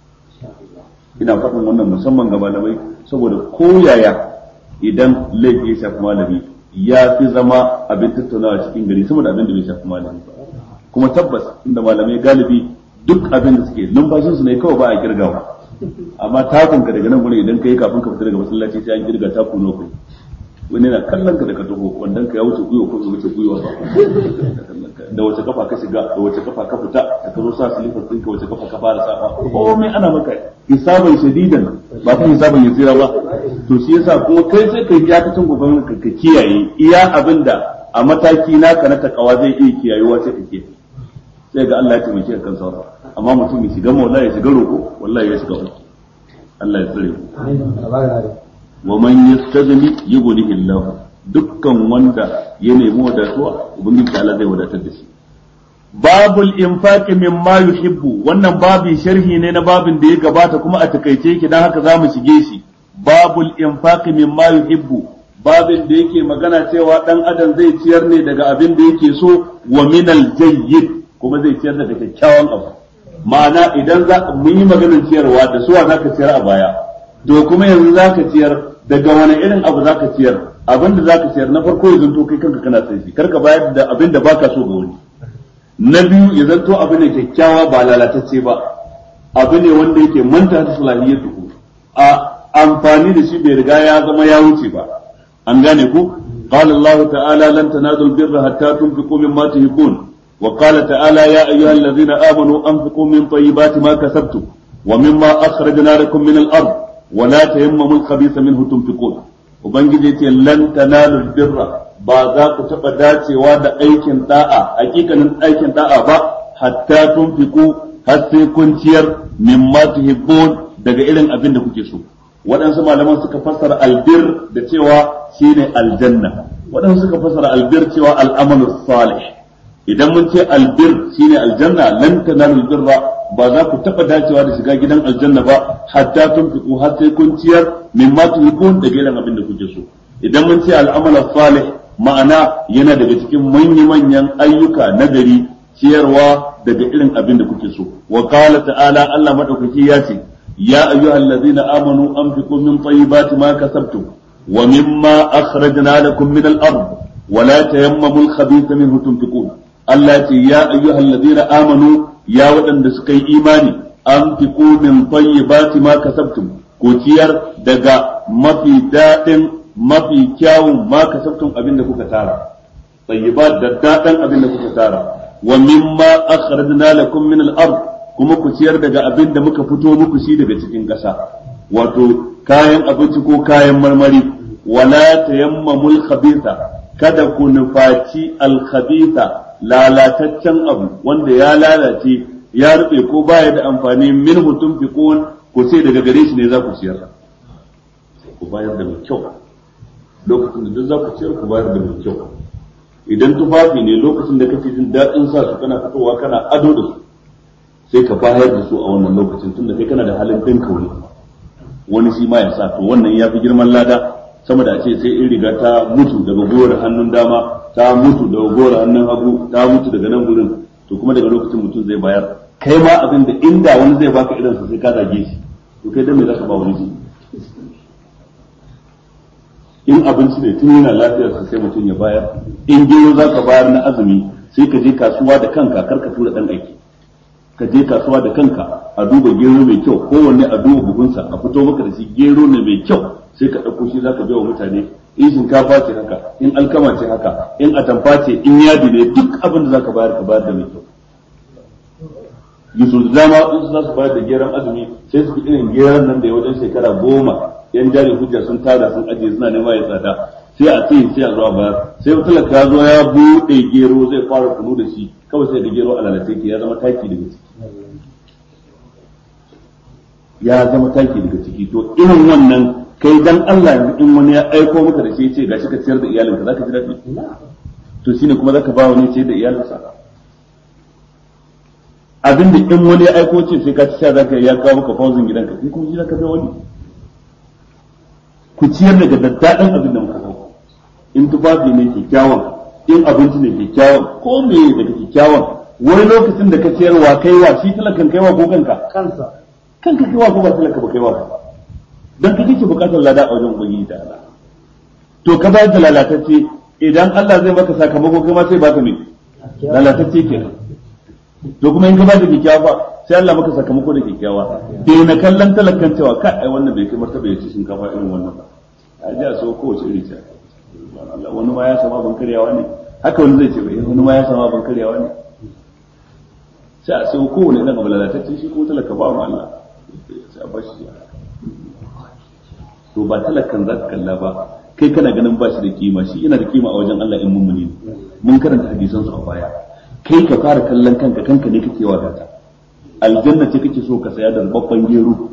ina faɗin wannan musamman ga malamai saboda koyaya idan laifi ya shafi malami ya fi zama abin tattaunawa cikin gari saboda abin da bai shafi malami ba kuma tabbas inda malamai galibi duk abin da suke numfashinsu ne kawai ba a kirgawa amma takun ka daga nan gurin idan ka yi kafin ka fita daga masallaci sai an kirga taku nawa kai wani na kallon ka da ka taho wannan ka ya wuce gwiwa ko wuce gwiwa ba da wace kafa ka shiga da wace kafa ka fita da ka zo sa silifar ɗinka wace kafa ka fara safa komai ana maka hisaban shadidan ba kuma hisaban yasira ba to shi yasa kuma kai sai kai ya kacin gobe ka kiyaye iya abinda a mataki naka na takawa zai iya kiyayewa sai ka kiyaye sai ga Allah ya taimake ka kan saura amma mutum ya shiga maula ya shiga roƙo wallahi ya shiga uku Allah ya tsare wa man yastaghni yughnihi Allah dukkan wanda ya nemi wadatuwa ubangiji ta Allah zai wadatar da shi babul infaqi mimma yuhibbu wannan babin sharhi ne na babin da ya gabata kuma a takaice yake dan haka zamu shige shi babul infaqi mimma yuhibbu babin da yake magana cewa dan adam zai ciyar ne daga abin da yake so wa minal jayyid kuma zai ciyar daga kyakkyawan abu ma'ana idan za mun yi maganar ciyarwa da suwa zaka ciyar a baya to kuma yanzu zaka ciyar daga wani irin abu zaka ciyar abin da zaka ciyar na farko ya zanto kai kanka kana sai shi karka bayar da abin da baka so ga wani na biyu ya zanto abu ne kyakkyawa ba lalatacce ba abu ne wanda yake manta da salahiyatu a amfani da shi bai riga ya zama ya wuce ba an gane ku قال الله تعالى لن تنالوا البر حتى تنفقوا مما تحبون وقال تعالى يا أيها الذين آمنوا أنفقوا من طيبات ما كسبتم ومما أخرجنا لكم من الأرض ولا تيمموا الخبيث منه تنفقون وبنجي لن تنالوا البر ba za ku taɓa dacewa da aikin da'a hakikanin aikin da'a ba hatta tunfiku har sai kun ciyar mimma tuhibbun daga irin abin da kuke so waɗansu malaman suka fassara albir da cewa shine aljanna waɗansu suka fassara albir cewa al'amalu salih idan mun ce albir shine aljanna lan tanalul birra ba za ku taɓa dacewa da shiga gidan aljanna ba hatta tunfiqu har sai kun ciyar mimma tuhibbun daga irin abin da kuke so idan mun ce al'amalu salih ma'ana yana daga cikin manya-manyan ayyuka na gari ciyarwa daga irin abin da kuke so wa qala ta'ala Allah madaukaki ya ce يا أيها الذين آمنوا أنفقوا من طيبات ما كسبتم ومما أخرجنا لكم من الأرض ولا تيمموا الخبيث منه تنفقون التي يا أيها الذين آمنوا يا ودن دسكي إيماني أنفقوا من طيبات ما كسبتم كتير دقا ما في داء ما في كاو ما كسبتم أبين كتارا طيبات داء أبين كتارا ومما أخرجنا لكم من الأرض kuma ku ciyar daga abin da muka fito muku shi daga cikin ƙasa wato kayan abinci ko kayan marmari wala tayammamul khabitha kada ku nufaci al khabitha lalataccen abu wanda ya lalace ya rube ko baya da amfani min mutum fiqun ku sai daga gare shi ne za ku ciyar ku bayar da mai kyau lokacin da duk za ku ciyar ku bayar da mai kyau idan tufafi ne lokacin da kake jin daɗin sa su kana fitowa kana ado da su sai ka bayar da su a wannan lokacin tunda kai kana da halin ɗin kauri wani shi ma ya sa to wannan ya fi girman lada sama da a ce sai in riga ta mutu daga gowar hannun dama ta mutu daga gowar hannun hagu ta mutu daga nan gurin to kuma daga lokacin mutum zai bayar kai ma abin da inda wani zai baka irinsa sai ka zage shi to kai dan me zaka ba wani shi in abinci ne tun yana lafiyarsa sai mutum ya bayar in gero zaka bayar na azumi sai ka je kasuwa da kanka kar ka tura dan aiki ka je kasuwa da kanka a duba gero mai kyau kowanne a duba buhunsa a fito maka da shi gero ne mai kyau sai ka ɗauko shi zaka bai wa mutane in shinkafa ce haka in alkama ce haka in atamfa ce in yadi ne duk abin da zaka bayar ka bayar da mai kyau yusuf da dama in su za su bayar da geron azumi sai su fi irin geron nan da ya wajen shekara goma yan jari hujja sun tara sun ajiye suna nema ya tsada sai a ce sai a zuwa bayar sai talaka ya zo ya buɗe gero zai fara kunu da shi kawai sai da gero a lalace ke ya zama taki daga ciki ya zama taki daga ciki to irin wannan kai dan Allah in wani ya aiko maka da shi ce gashi ka ciyar da iyalinka zaka ji daɗi to shine kuma zaka ba wani ciyar da iyalinsa abin da in wani ya aiko ce sai ka ci sha zaka ya kawo maka fauzin gidanka kai kuma shi zaka bai wani ku ciyar daga daddaɗan abin da muka kawo in tufafi ne kyakkyawan in abinci ne kyakkyawan ko me daga kyakkyawan wani lokacin da ka ciyarwa kaiwa shi talakan kaiwa ko kanka kansa kanka kaiwa ko ba talaka ba kaiwa ba dan ka kike bukatar lada a wajen ubangiji ta Allah to ka bayar da lalatacce idan Allah zai maka sakamako kai ma sai baka me lalatacce kenan to kuma in ka bada kyakkyawa sai Allah maka sakamako da kyakkyawa dai na kallon talakan cewa ka ai wannan bai kai martaba ya ci shinkafa irin wannan ba a ji a so kowace iri ce wani ma ya sama ban karyawa ne haka wani zai ce bai wani ma ya sama ban karyawa ne sai a sai kowane irin abu lalatacce shi kuma talaka ba mu Allah sai a bashi ya to ba talakan za ka kalla ba kai kana ganin ba shi da kima shi yana da kima a wajen Allah in mummuni ne mun karanta hadisan su a baya kai ka fara kallon kanka kanka ne kake wa gata aljanna ce kake so ka saya da babban gero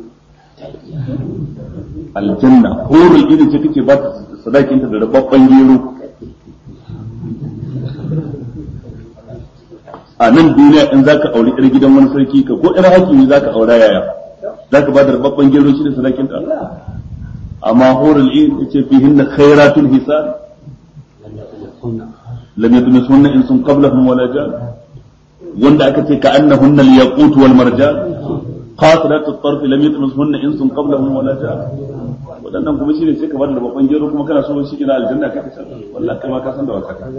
aljanna horul irin ce kake ba ta sadakin ta da babban gero a nan duniya in zaka auri ɗar gidan wani sarki ka ko ɗar hakimi zaka aura yaya zaka ba da babban gero shi da sadakin ta amma horul irin ce fihin khairatul hisan lam yatmisunna insun qablahum wala jan wanda aka ce ka annahunna al-yaqut wal marjan qasirat at-tarf lam yatmasuhunna insun qablahum wala jan wadannan kuma shine sai ka bada babban gero kuma kana so shi kina aljanna kake san wallahi kai ma ka san da wasa ka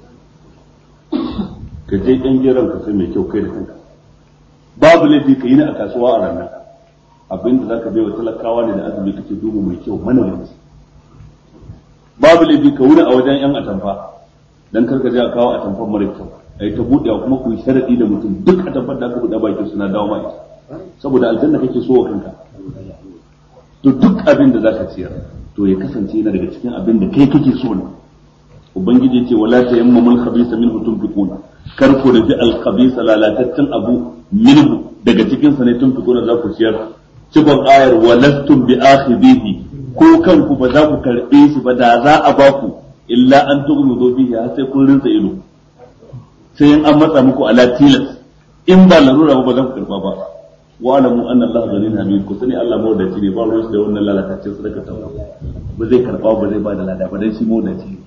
ka je ɗan geron ka sai mai kyau kai da kanka babu laifi ka yi ni a kasuwa a ranar abinda zaka bai wa talakawa ne da azumi kake duba mai kyau mana wani babu laifi ka wuni a wajen yan atamfa dan karka je a kawo atamfan mara kyau a yi ta buɗewa kuma ku yi sharadi da mutum duk atamfar da aka buɗe bakin suna dawo ma ita saboda aljanna kake so wa kanka to duk abin da zaka ciyar to ya kasance yana daga cikin abin da kai kake so ne ubangiji ce wala tayammamul khabisa minhu tunfiquna kar ku rufi al khabisa lalataccen abu minhu daga cikin sa ne tunfiquna za ku ciyar cikon ayar walastum bi akhidhihi ko kanku ba za ku karbe shi ba da za a ba ku illa an tughmidu bihi har sai kun rinsa ido sai in an matsa muku ala tilas in ba larura ba ba za ku karba ba wa alamu anna Allah ghaniyun hamid ku sani Allah mawdaci ne ba ruwan da wannan lalataccen sadaka ta ba zai karba ba zai ba da lada ba dan shi mawdaci ne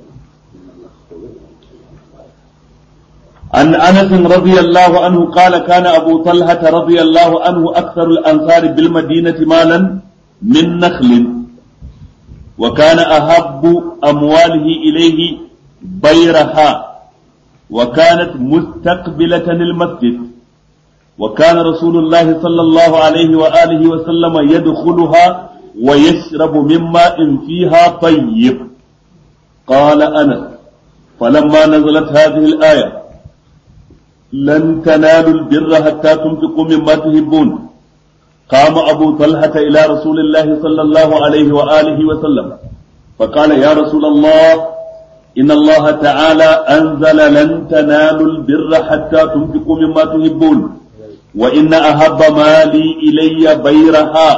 عن انس رضي الله عنه قال كان ابو طلحه رضي الله عنه اكثر الانصار بالمدينه مالا من نخل وكان احب امواله اليه بيرها وكانت مستقبله المسجد وكان رسول الله صلى الله عليه واله وسلم يدخلها ويشرب من ماء فيها طيب قال انس فلما نزلت هذه الايه لن تنالوا البر حتى تنفقوا مما تحبون قام أبو طلحة إلى رسول الله صلى الله عليه وآله وسلم فقال يا رسول الله إن الله تعالى أنزل لن تنالوا البر حتى تنفقوا مما تحبون وإن أحب مالي إلي بيرها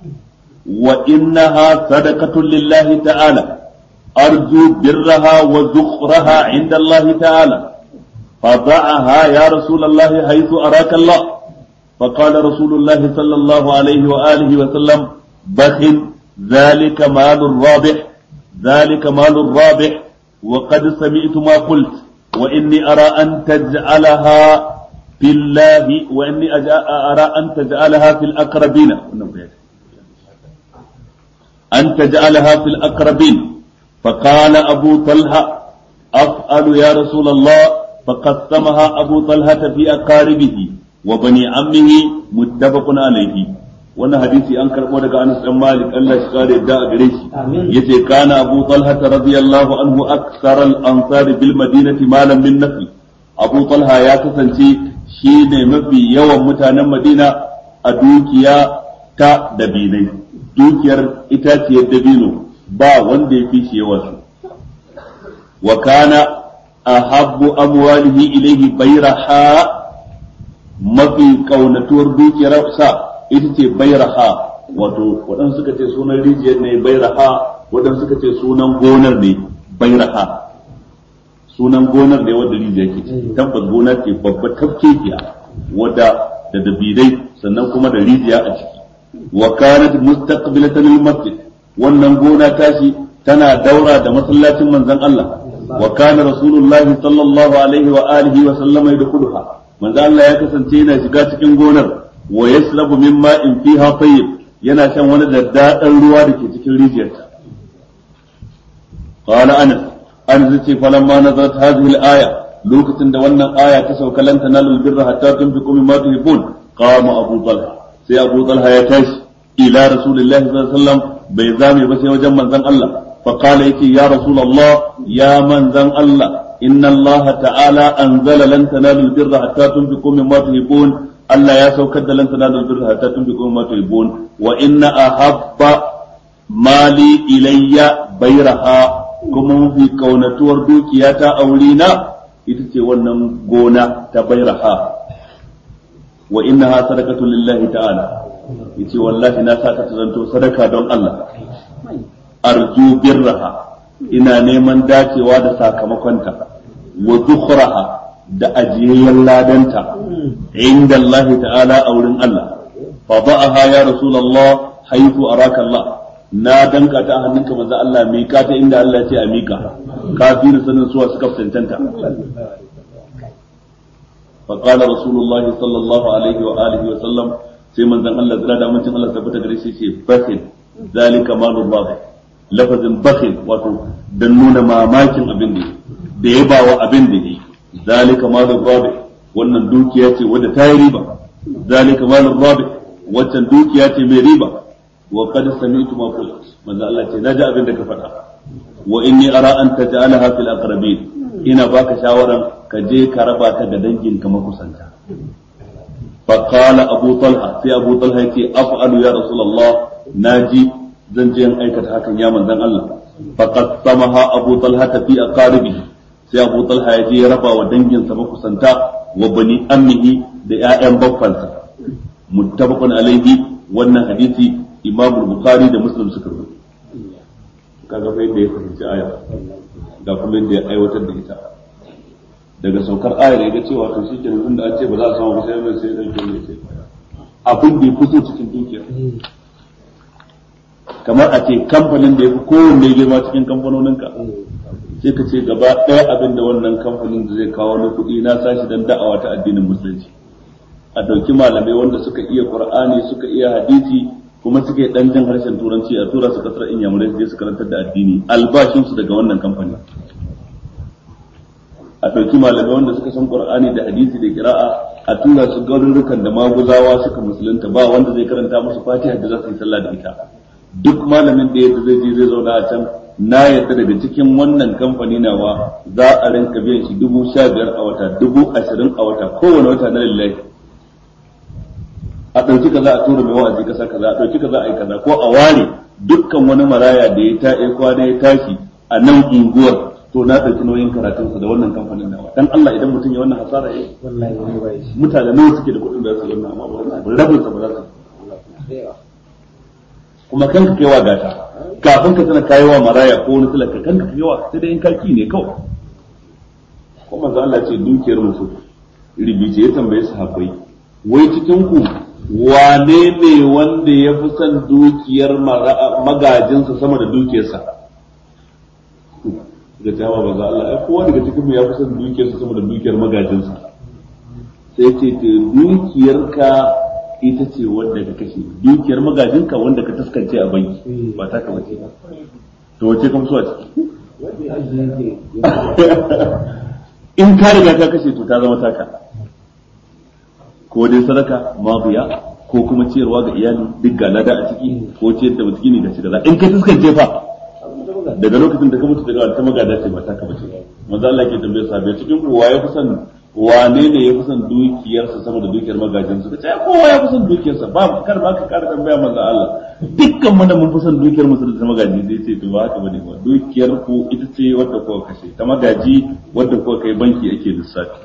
وإنها صدقة لله تعالى أرجو برها وذخرها عند الله تعالى فضعها يا رسول الله حيث أراك الله فقال رسول الله صلى الله عليه وآله وسلم بخ ذلك مال الرابح ذلك مال الرابح وقد سمعت ما قلت وإني أرى أن تجعلها في الله وإني أرى أن تجعلها في الأقربين أن تجعلها في الأقربين فقال أبو طلحة أفعل يا رسول الله فقسمها أبو طلحة في أقاربه وبني عمه متفق عليه wannan hadisi an karɓo daga Anas ɗan Malik Allah shi kare da a gare shi yace kana Abu Talha radiyallahu anhu aksar al-ansar bil madinati malam min nafi Abu Talha ya kasance shi ne mafi yawan mutanen Madina a dukiya ta dabinai dukiyar itaciyar dabino ba wanda ya fi shi yawa su wa kana ahabbu amwalihi ilayhi bayraha mafi kaunatuwar dukiyar sa ita ce bayraha wato waɗansu suka ce sunan rijiyar ne bayraha waɗansu suka ce sunan gonar ne bayraha sunan gonar ne wadda rijiya ke ciki tabbas gona ce babba tafkekiya wadda da dabidai sannan kuma da rijiya a ciki wa kanat mustaqbilatan lil masjid wannan gona tashi tana daura da masallacin manzon Allah wa kana rasulullahi sallallahu alaihi wa alihi wa sallama yadkhuluha manzon Allah ya kasance yana shiga cikin gonar wa yashrabu min ma'in fiha tayyib yana shan wani daddadan ruwa da ke cikin rijiyarta qala anas an zace falamma nazarat hadhihi al-aya lokacin da wannan aya ta sauka lan tanalu birra hatta tunfiqu mimma tuhibbun qama abu talha sai abu talha ya tashi ila rasulillahi sallallahu alaihi wasallam bai zame ba sai wajen manzon Allah fa qala yake ya rasulullah ya manzon Allah inna Allah ta'ala anzala lan tanalu birra hatta tunfiqu mimma tuhibbun Allah ya saukar da lan tanalu birra hatta tunfiqu mimma tuhibbun wa inna ahabba mali ilayya bayraha kuma mafi kaunatuwar dukiya ta aurina ita ce wannan gona ta bairaha wa innaha sadaqatu lillahi ta'ala yace wallahi na sa ta zanto sadaka don Allah arju birraha ina neman dacewa da sakamakonta wa zukhraha da ajiyayyen ladanta inda Allah ta'ala a wurin Allah fa ba'aha ya rasulullah haythu araka Allah na danka ta hannunka manzo Allah mika ta inda Allah ya ce a mika kafin sanin suwa suka cancanta فقال رسول الله صلى الله عليه وآله وسلم sai manzon Allah zira da mutum Allah tabbata gare shi ce bakhil zalika malul rabih lafazin bakhil wato dan nuna mamakin abin da da ya bawa abin da yi zalika malul rabih wannan dukiya ce wadda ta yi riba zalika malul rabih waccan dukiya ce mai riba wa qad sami'tu ma qult manzon Allah ce naji abin da ka faɗa wa inni ara an taj'alaha fil aqrabin ina baka shawaran ka je ka raba ta ga danginka makusanta فقال أبو طلحة في أبو طلحة يتي أفعل يا رسول الله ناجي زنجي أن أيكت هكا يا من ذن الله فقد سمها أبو طلحة في أقاربه sai Abu Talha ya je ya raba wa danginsa makusanta wa bani ammihi da ƴaƴan baffansa muttafaqun alaihi wannan hadisi Imam Bukhari da Muslim suka rubuta kaga fa yadda ya fahimci aya ga kuma yadda ya aiwatar da ita daga saukar ayar ya ga cewa to shi kenan tunda an ce ba za a samu ba sai mai sai dan kin ce abin da ya fito cikin dukiya kamar a ce kamfanin da ya fi kowanne girma cikin kamfanonin ka sai ka ce gaba ɗaya abin da wannan kamfanin da zai kawo na kuɗi na sashi dan da'awa ta addinin musulunci a ɗauki malamai wanda suka iya qur'ani suka iya hadisi kuma suke dan jin harshen turanci a tura su kasar inyamurai su je su karantar da addini albashinsu daga wannan kamfanin a ɗauki malamai wanda suka san qur'ani da hadisi da kira'a a tura su garurukan da maguzawa suka musulunta ba wanda zai karanta musu fatiha da za su yi sallah da ita duk malamin da yadda zai je zai zauna a can na yadda daga cikin wannan kamfani nawa za a rinka biyan shi dubu sha biyar a wata dubu ashirin a wata kowane wata na lillahi a ɗauki kaza a tura mai wa'azi kasa kaza a ɗauki kaza a yi kaza ko a ware dukkan wani maraya da ya ta kwana ya tashi a nan unguwar to na ɗauki nauyin karatunsa da wannan kamfanin nawa dan Allah idan mutum ya wannan hasara ya mutane nawa suke da kuɗin da su wannan amma ba rabin sa ba za su kuma kanka kaiwa gata kafin ka tana kayawa maraya ko wani talaka kanka kaiwa sai dai in karki ne kawai ko manzo Allah ce dukiyar mutum ribice ya tambaye sahabbai wai cikin ku wane ne wanda ya fi son dukiyar magajinsa sama da dukiyarsa da jawa ba za Allah ai kowa daga cikin mu ya fi son dukiyarsa sama da dukiyar magajinsa sai ce to dukiyarka ita ce wanda ka kashe dukiyar magajinka wanda ka taskance a banki ba ta ka bace to wace ka so a ciki in ka riga ka kashe to ta zama taka ko dai sadaka mabiya ko kuma ciyarwa ga iyali duk ga lada a ciki ko ciyar da miskini ga shi kaza in ka taskance fa daga lokacin da ka mutu daga ta magada ce ba ta ka bace manzo Allah ke tambaye sahabbai cikin ku waye fi son wane ne ya fi son dukiyarsa sama da dukiyar magajin su kace kowa ya fi son dukiyarsa ba kar ba ka kara tambaya manzo Allah dukkan mu da mun fi son dukiyar mu da magaji dai ce to ba haka bane ba dukiyar ku ita ce wadda kuka kashe ta magaji wadda kuka kai banki ake lissafi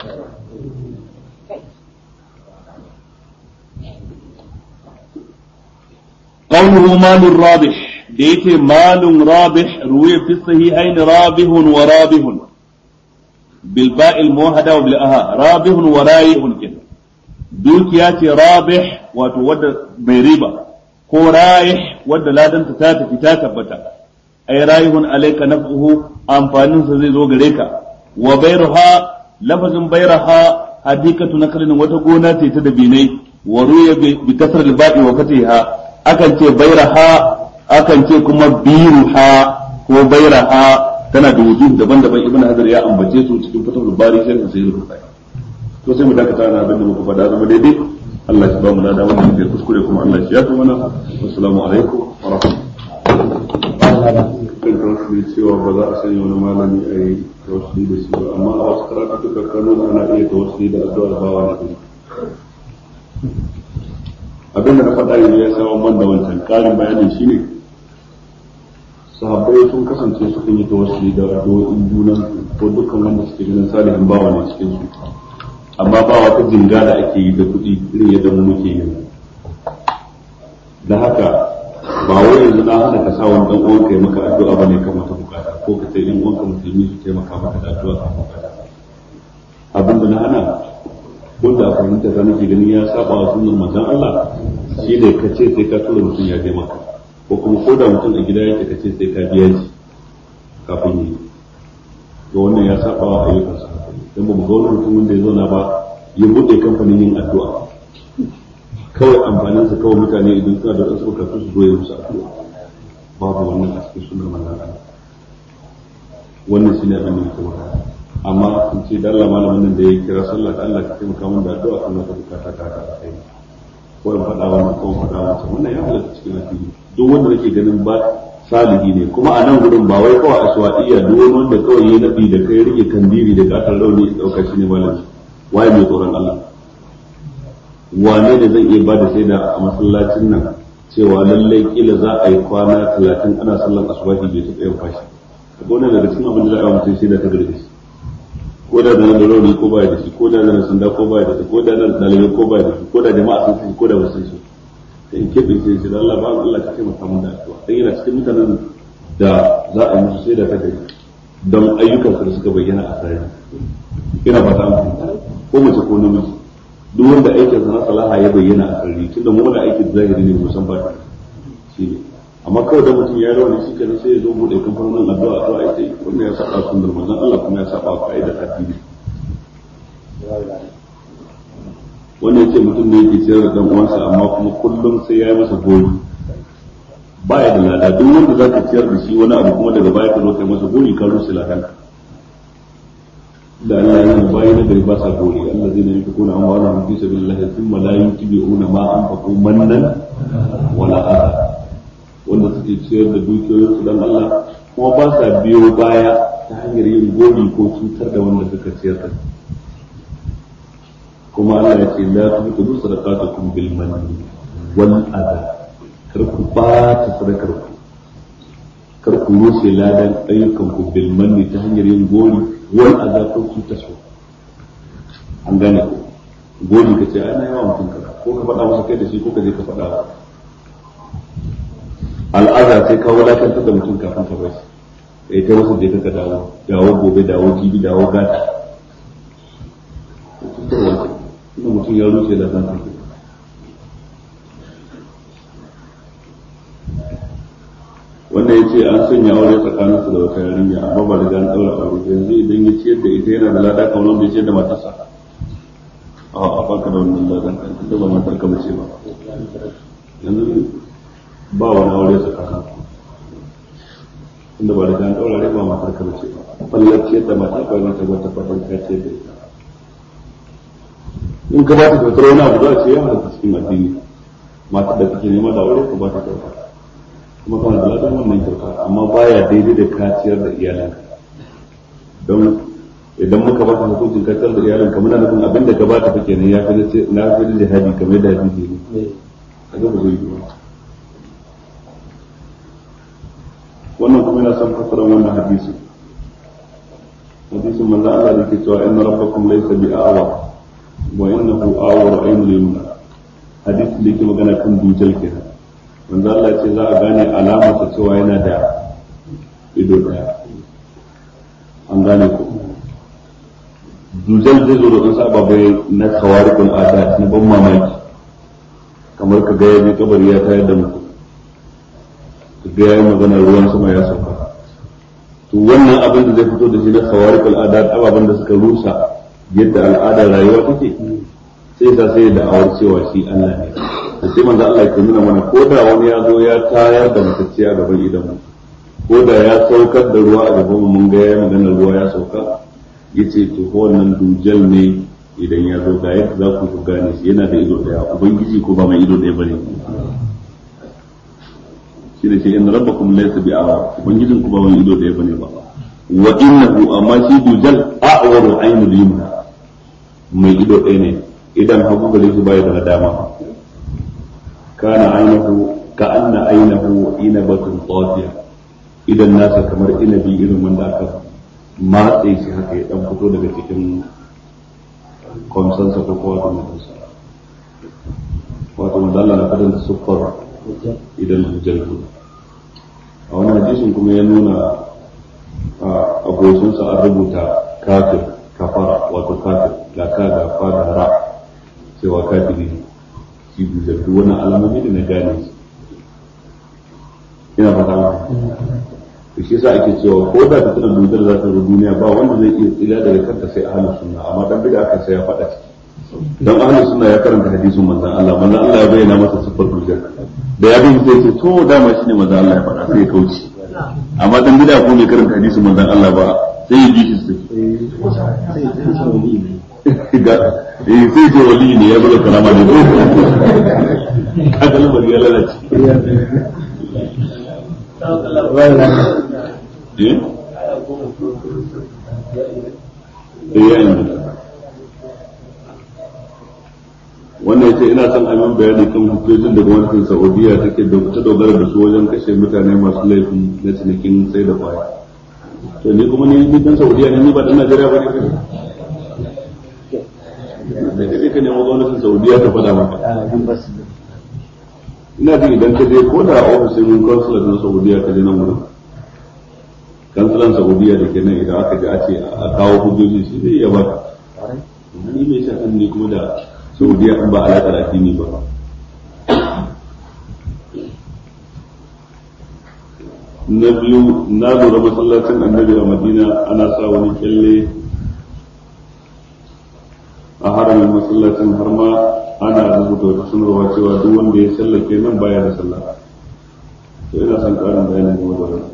قوله مال رابح da yake malun rabih ruwaya fi sahihain rabihun wa rabihun bil ba'il muwahhada wa bil aha rabihun wa raihun kin dukiya ce rabih wato wadda bai riba ko raih wadda ladanta ta tafi ta tabbata ay raihun alayka naf'uhu amfanin sa zai zo gare ka wa bayruha lafazin bayraha hadikatu nakalin wata gona ce ta dabinai wa ruya bi kasr al ba'i wa fatiha akan ce bayraha akan ce kuma biruha ko bairaha tana da wujud daban-daban ibn hajar ya ambace su cikin fatahul bari sharhin sai rubuta to sai mu dakata na abin da muka faɗa zama daidai Allah ya ba mu lada wannan da kuskure kuma Allah ya yafi mana assalamu alaikum wa rahmatullahi kan tawassuli cewa ba za a sanya wani malami a yi tawassuli da shi ba amma a wasu karatuka kano ana iya tawassuli da addu'ar bawa na kuma abin da na faɗa yanzu ya samu man da wancan ƙarin bayanin shine sahabbai sun kasance sukan yi tawassuli da addu'o'in junan ko dukkan wanda suke ganin salihin bawa ne cikin su amma ba wata jinga da ake yi da kuɗi irin yadda mu muke yi da haka ba wai yanzu na hana ka sa wani dan uwanka ya maka addu'a bane kan wata bukata ko ka sai dan uwanka musulmi su taimaka maka da addu'a kan bukata abin da na hana wanda a fahimta ta nake ganin ya saba wa sunnar manzon Allah shi ne ka ce sai ka tura mutum ya taimaka ko kuma ko da mutum a gida yake ka ce sai ka biya shi kafin yi to wannan ya saba wa ayyukan sa dan ba mu ga wani mutum wanda ya zauna ba ya buɗe kamfanin yin addu'a kawai amfaninsa kawai mutane idan suna da wasu bukatu su zo ya musu addu'a babu wannan a cikin sunan manzon Allah wannan shine abin da muke magana amma in ce da Allah malamin nan da ya kira sallah da Allah ka taimaka min da addu'a kan wata bukata ta ta kai ko in faɗa wannan ko in faɗa wannan wannan ya halatta cikin addini duk wanda nake ganin ba salihi ne kuma a nan gudun ba wai kawai aswadiya duk wani wanda kawai ya nabi da kai rike kandiri da gatar rauni ya dauka shi ne malami waye mai tsoron Allah wane ne zai iya bada shaida a masallacin nan cewa lallai kila za a yi kwana talatin ana sallan asubahi bai taɓa yin fashi ko ne daga cikin abin da za a yi mutum shaida ta gari da shi ko da da da rauni ko baya da shi ko da da sanda ko baya da shi ko da da dalibai ko baya da shi ko da jama'a sun shi ko da ba sun shi da in keɓe sai shi da Allah ba Allah ka taimaka mun da addu'a dan yana cikin mutanen da za a yi musu shaida ta gari don ayyukansu da suka bayyana a sarari ina fata mu ko mace ko namiji duk wanda aikin sa na salaha ya bayyana a sarari tunda mu da aikin zahiri ne musan ba shi ne amma kawai da mutum ya rauni shi kenan sai ya zo bude kamfanonin addu'a addu'a ita yi wannan ya saba sunnar manzon Allah kuma ya saba ka'idar addini wannan yace mutum ne yake ciyar da dan uwansa amma kuma kullum sai ya yi masa gori baya da lada duk wanda zaka ciyar da shi wani abu kuma daga baya ka zo kai masa gori ka rusa ladanka da Allah ya bayi na gari ba sa gori Allah zai nabi kuna an wala fi sabilillah thumma la yutibi'una ma anfaqu mannan wala adha wanda suke ciyar da dukiyoyin su dan Allah kuma ba sa biyo baya ta hanyar yin gori ko cutar da wanda suka ciyar da kuma Allah ya ce la tubtilu sadaqatukum bil manni wal adha kar ku ba ta sadakar ku kar ku rushe ladan ayyukan ku bil manni ta hanyar yin gori wal adha ko cutar su an gane ku gori ka ce ana yawa mutum kaza ko ka faɗa masa kai da shi ko ka je ka faɗa al'aza sai ka wulakantar da mutum kafin ka bar shi kai ta wasu je ka dawo dawo gobe dawo jibi dawo gata ina mutum ya rushe da zan kai wanda ya ce an sanya aure tsakanin su da wata yarinya amma ba riga an daura aure yanzu idan ya ciyar da ita yana da lada kamar wanda ya ciyar da matarsa a a baka da wannan ladan kan tunda ba matar ka bace ba yanzu ba wani aure tsakanin tunda ba riga an daura aure ba matar ka bace ba fallar ciyar da matar ka wata wata fatan ka ciyar da ita in ka ba ta kyautar wani abu za a ce ya halatta cikin addini matar da kake nema da aure ka ba ta kyauta kuma kana da ladan wannan kyauta amma baya daidai da kaciyar da iyalanka don idan muka baka hukuncin kaciyar da iyalanka muna nufin abin da ka ba ta fake ne ya fi na fi da jihadi kamar yadda hadisi ne kaga ba zai yi ba wannan kuma yana son fassara wannan hadisi hadisin manzo Allah da ke cewa inna rabbakum laysa bi a'wa wa innahu a'waru aynul yumna hadisin da yake magana kan dujal kenan manzo Allah ce za a gane alamarsa cewa yana da ido daya an gane ku dujal zai zo da wasu ababai na kawarikul adat na ban mamaki kamar ka ga ya je kabari ya tayar da mutum ka ga ya yi magana ruwan sama ya sauka to wannan abin da zai fito da shi na kawarikul adat ababen da suka rusa yadda al'adar rayuwa take sai sa sai da awar cewa shi Allah ne da sai manzo Allah ya nuna mana ko da wani ya zo ya tayar da matacce a gaban idan mu ko da ya saukar da ruwa a gaban mu mun ga ya magana ruwa ya sauka yace to ko wannan dujal ne idan ya zo ga yadda za ku ku gane shi yana da ido daya ubangiji ko ba mai ido daya bane shi da shi inna rabbakum laysa bi'a ubangijin ku ba mai ido daya bane ba wa innahu amma shi dujal a'waru aynul yumna mai ido daya ne idan hagu gare shi bai da dama kana ainihu ka anna ainihu inabatun tsafiya idan nasa kamar inabi irin wanda aka matse shi haka ya dan fito daga cikin kwamsansa ko kowa da mutunsa wato manzala na fadin siffar idan hujjar a wani hadisin kuma ya nuna a goshinsa an rubuta kafir kafara wato kafir ga ka ga fara ra cewa kafiri ne shi da duk wani alamomi da na gane su ina fata ma to shi yasa ake cewa ko da ta tana dudar za ta zo duniya ba wanda zai iya tsira daga kanta sai ahlus sunna amma dan bid'a kan sai ya fada ciki karanta hadisin manzon Allah manzon Allah ya bayyana masa siffar dujal da ya bin sai ce to dama shine manzon Allah ya faɗa sai ya kauce amma dan bida ko mai karanta hadisin manzon Allah ba sai ya ji shi ga eh sai ce wali ne ya bada karama ne ko kaga lamar ya lalace eh wannan yace ina son amin bayani kan hujjojin da gwamnatin Saudiya take da ta dogara da su wajen kashe mutane masu laifin na cinikin sai da kwaya to ni kuma ni ni dan Saudiya ne ni ba dan Najeriya ba ne da kake ka nemo gwamnatin Saudiya ta faɗa maka ina ji idan ka je ko da ofishin consulate na Saudiya ka je nan wurin kansulan Saudiya da ke nan idan aka ji a ce a kawo hujjoji shi zai iya baka ni mai shafin ne kuma da saudiya in ba alaƙar addini ba na biyu na lura masallacin annabi a madina ana sa wani kyalle a haramin masallacin har ma ana rubuta wata sanarwa cewa duk wanda ya sallake nan baya da sallah to ina son ƙarin bayanin game da wannan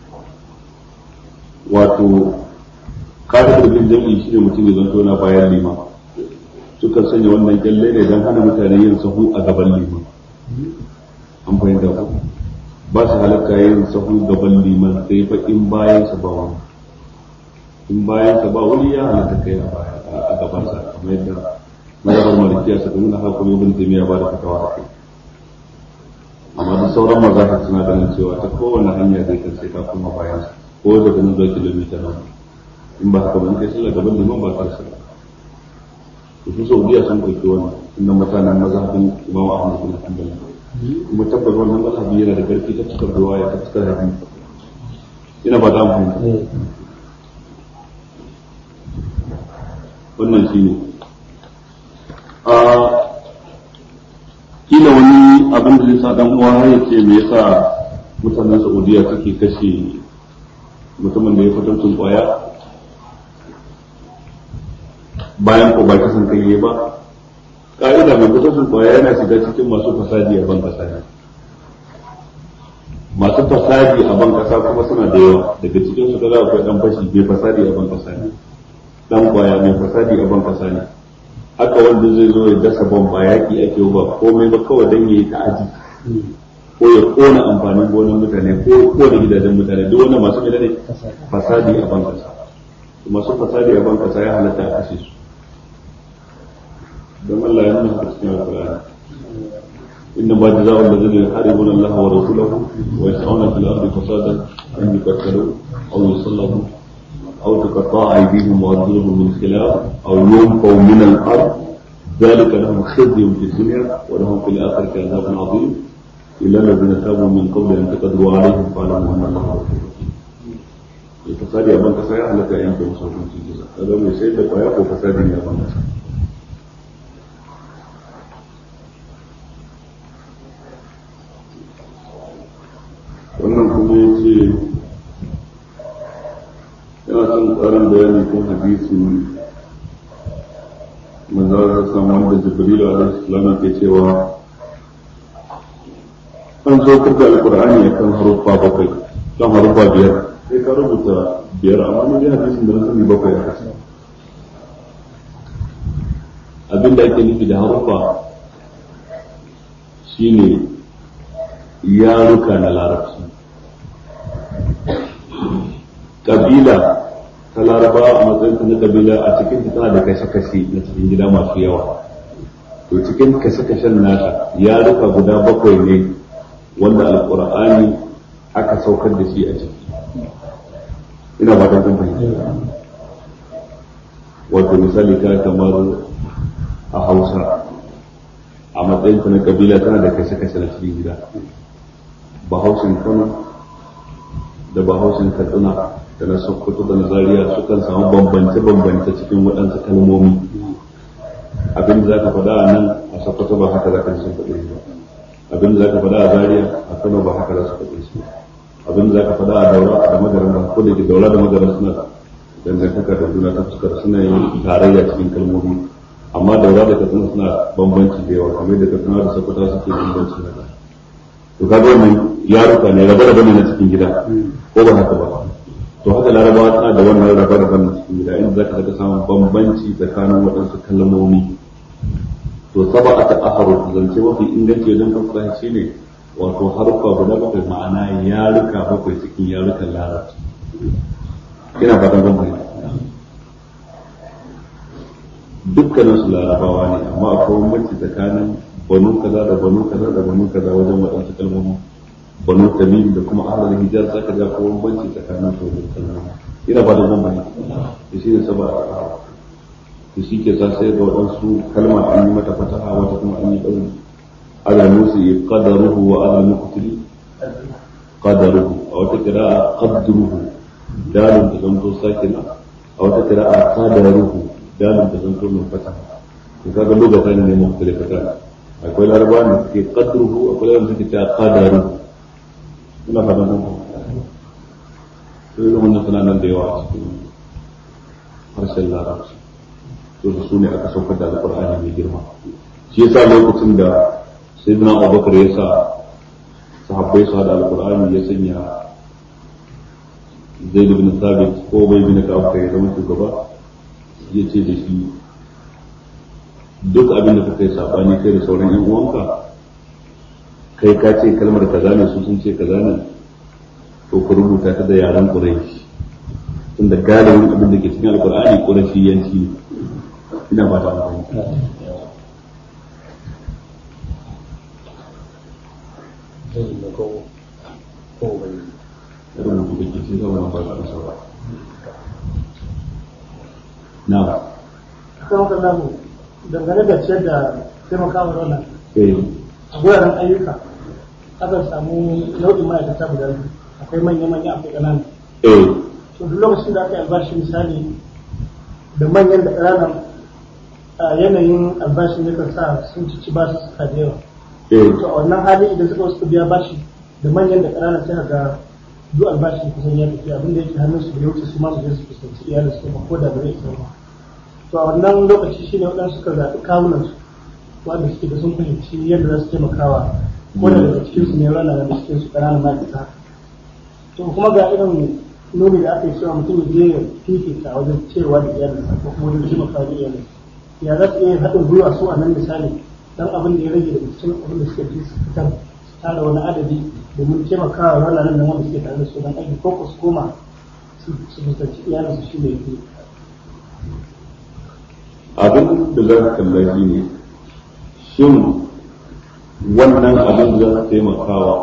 wato kada bin jam'i shi ne mutum ya zanto na bayan liman sukan sanya wannan kyalle ne don hana mutane yin sahu a gaban liman an fahimta ku ba su halatta yin sahu gaban liman sai fa in bayan sa ba wani in bayan sa ba wani ya halatta kai a gaban sa kamar yadda mazhabar malikiya suka nuna haka kuma ibn taymiya ba da fatawa a kai amma da sauran mazahar suna ganin cewa ta kowane hanya zai kan sai ka kuma bayan sa ko daga nan zuwa kilomita nan in ba haka ba in kai sallah gaban liman ba ka sallah su saudiya sun ɗauki wannan inda mutanen mazhabin imam ahmad bin hanbal kuma tabbas wannan mazhabi yana da karfi ta cikar ruwaya ta cikar hadisi ina ba za mu wannan shi ne a kila wani abin da zai sa dan uwa ya ce me yasa mutanen saudiya suke kashe mutumin da ya fitancin kwaya bayan ko ba kasan kai ba ka'ida mai kusursun kwaya yana shiga cikin masu fasadi a ban kasa ne masu fasadi a ban kasa kuma suna da yawa daga cikin su kaza akwai dan fashi mai fasadi a ban kasa ne dan kwaya mai fasadi a ban kasa ne haka wanda zai zo ya dasa ban ba yaki ake ba komai ba kawai dan yayi ta'aji ko ya kona amfanin gonan mutane ko ko da gidajen mutane duk wannan masu ne fasadi a ban kasa masu fasadi a ban kasa ya halatta a kashe su don Allah ya nuna a cikin alƙur'ani inna ma jazaa'u alladhina yuharibuna Allah wa rasulahu wa yas'una fil ardi fasadan an yuqtalu aw yusallabu aw tuqatta'a aydihim wa arjuluhum min khilaf aw yunfaw min al-ard ذلك لهم خزي في الدنيا ولهم في الآخرة عذاب عظيم إلا الذين تابوا من قبل أن تقدروا عليهم فاعلموا أن الله غفور رحيم. الفساد يا بنك سيا لك أيام في مصر في الجزاء هذا من سيدك ويأكل فساد يا بنك سيا wannan kuma ya ce yana son tsarin bayani kan hadisi manzara samu wanda jibrilu alaihi salam ke cewa an zo kuka alqur'ani kan haruffa bakwai kan haruffa biyar sai ka rubuta biyar amma ni hadisin da na sani bakwai a kasa abinda ake nufi da haruffa shine yaruka na larabci kabila ta laraba a matsayin ta na kabila a cikin ta tana da kashe-kashe na cikin gida masu yawa to cikin kashe-kashen nata yaruka guda bakwai ne wanda alkur'ani aka saukar da shi a ciki ina ba ta fahimta wato misali ka kamar a hausa a matsayin ta na kabila tana da kashe-kashe na cikin gida bahaushen kano da bahaushen katsina da na sokoto da na zaria sukan samu bambance-bambance cikin waɗansu kalmomi abin da za ka faɗa a nan a sokoto ba haka za ka sun faɗi ba abin da za ka faɗa a zaria a kano ba haka za su faɗi su abin da za ka faɗa a daura da magaran ba ko da ke daura da magaran suna dangantaka da juna ta fuskar suna yin tarayya cikin kalmomi amma daura da katsina suna bambanci da yawa kamar da katsina da sakwata suke bambanci na da to kaga wannan yaruka ne rabe rabe ne na cikin gida ko ba haka ba to haka larabawa suna da wannan rabe rabe na cikin gida inda zaka daga samun bambanci tsakanin waɗansu kalmomi to saba aka aharu zance mafi inganci wajen fassara shi ne wato harfa guda bakwai ma'ana yaruka bakwai cikin yarukan larabci ina fatan bambanci dukkanin su larabawa ne amma akwai bambanci tsakanin banu kaza da banu kaza da banu kaza wajen waɗansu kalmomi banu tamim da kuma ahlul hijaz zaka ga akwai bambanci tsakanin su da kalmomi ina ba da bambanci da shi ne saba da shi ke sa sai ga waɗansu kalma an yi mata fataha wata kuma an yi ɗauri ala musu qadaruhu wa ala muqtili qadaruhu a wata kira'a qadruhu dalil da zanto sakina a wata kira'a qadaruhu dalil da zanto min fataha to kaga lugatan ne mukhtalifatan akwai larabawa da suke qadruhu akwai larabawa da suke ta qadaruhu ina fatan kun to irin wannan suna nan da yawa a cikin harshen larabci to da su ne aka saukar da alqur'ani mai girma shi yasa lokacin da sayyidina abubakar ya sa sahabbai su hada alqur'ani ya sanya zaid bin thabit ko bai bin ka'ab kai zama shugaba ya ce da shi duk abin da kuka yi sabani kai da sauran yan uwanka kai ka ce kalmar kaza ne su sun ce kaza ne to ku rubuta ta da yaren quraish tunda galibin abin da ke cikin alqur'ani quraishi yanci ne ina ba ta rubutu da ke cikin zama ba ta sauran na kan kallon dangane da ciyar da taimakawa wannan eh a guraren ayyuka akan samu nau'in ma'aikata guda biyu akwai manya-manya akwai ƙanana eh to duk lokacin da aka yi albashi misali da manyan da ƙananan a yanayin albashin yakan sa sun ci ba su suka da yawa eh to a wannan hali idan suka wasu biya bashi da manyan da ƙananan sai ga duk albashin kusan ya tafi abinda yake hannun su da ya wuce su ma su je su fuskanci iyalin su ko da bai isa ba to a wannan lokaci shine waɗansu suka zaɓi kawunan su wanda suke da sun fahimci yadda za su taimakawa ko da daga cikin su ne rana da cikin su ƙananan ma'aikata to kuma ga irin nuni da aka yi cewa mutum ya je ya fifita wajen cewa da iyalinsa ko kuma wajen taimakawa da iyalinsa ya za su iya haɗin gwiwa su a nan misali dan abin da ya rage daga cikin abin da suka ji su fitar su tara wani adadi domin taimakawa ranar nan wanda suke tare da su don aiki ko ku su koma su fuskanci iyalinsu shi ne fi abin da za ka kalla shi ne shin wannan abin da za su taimakawa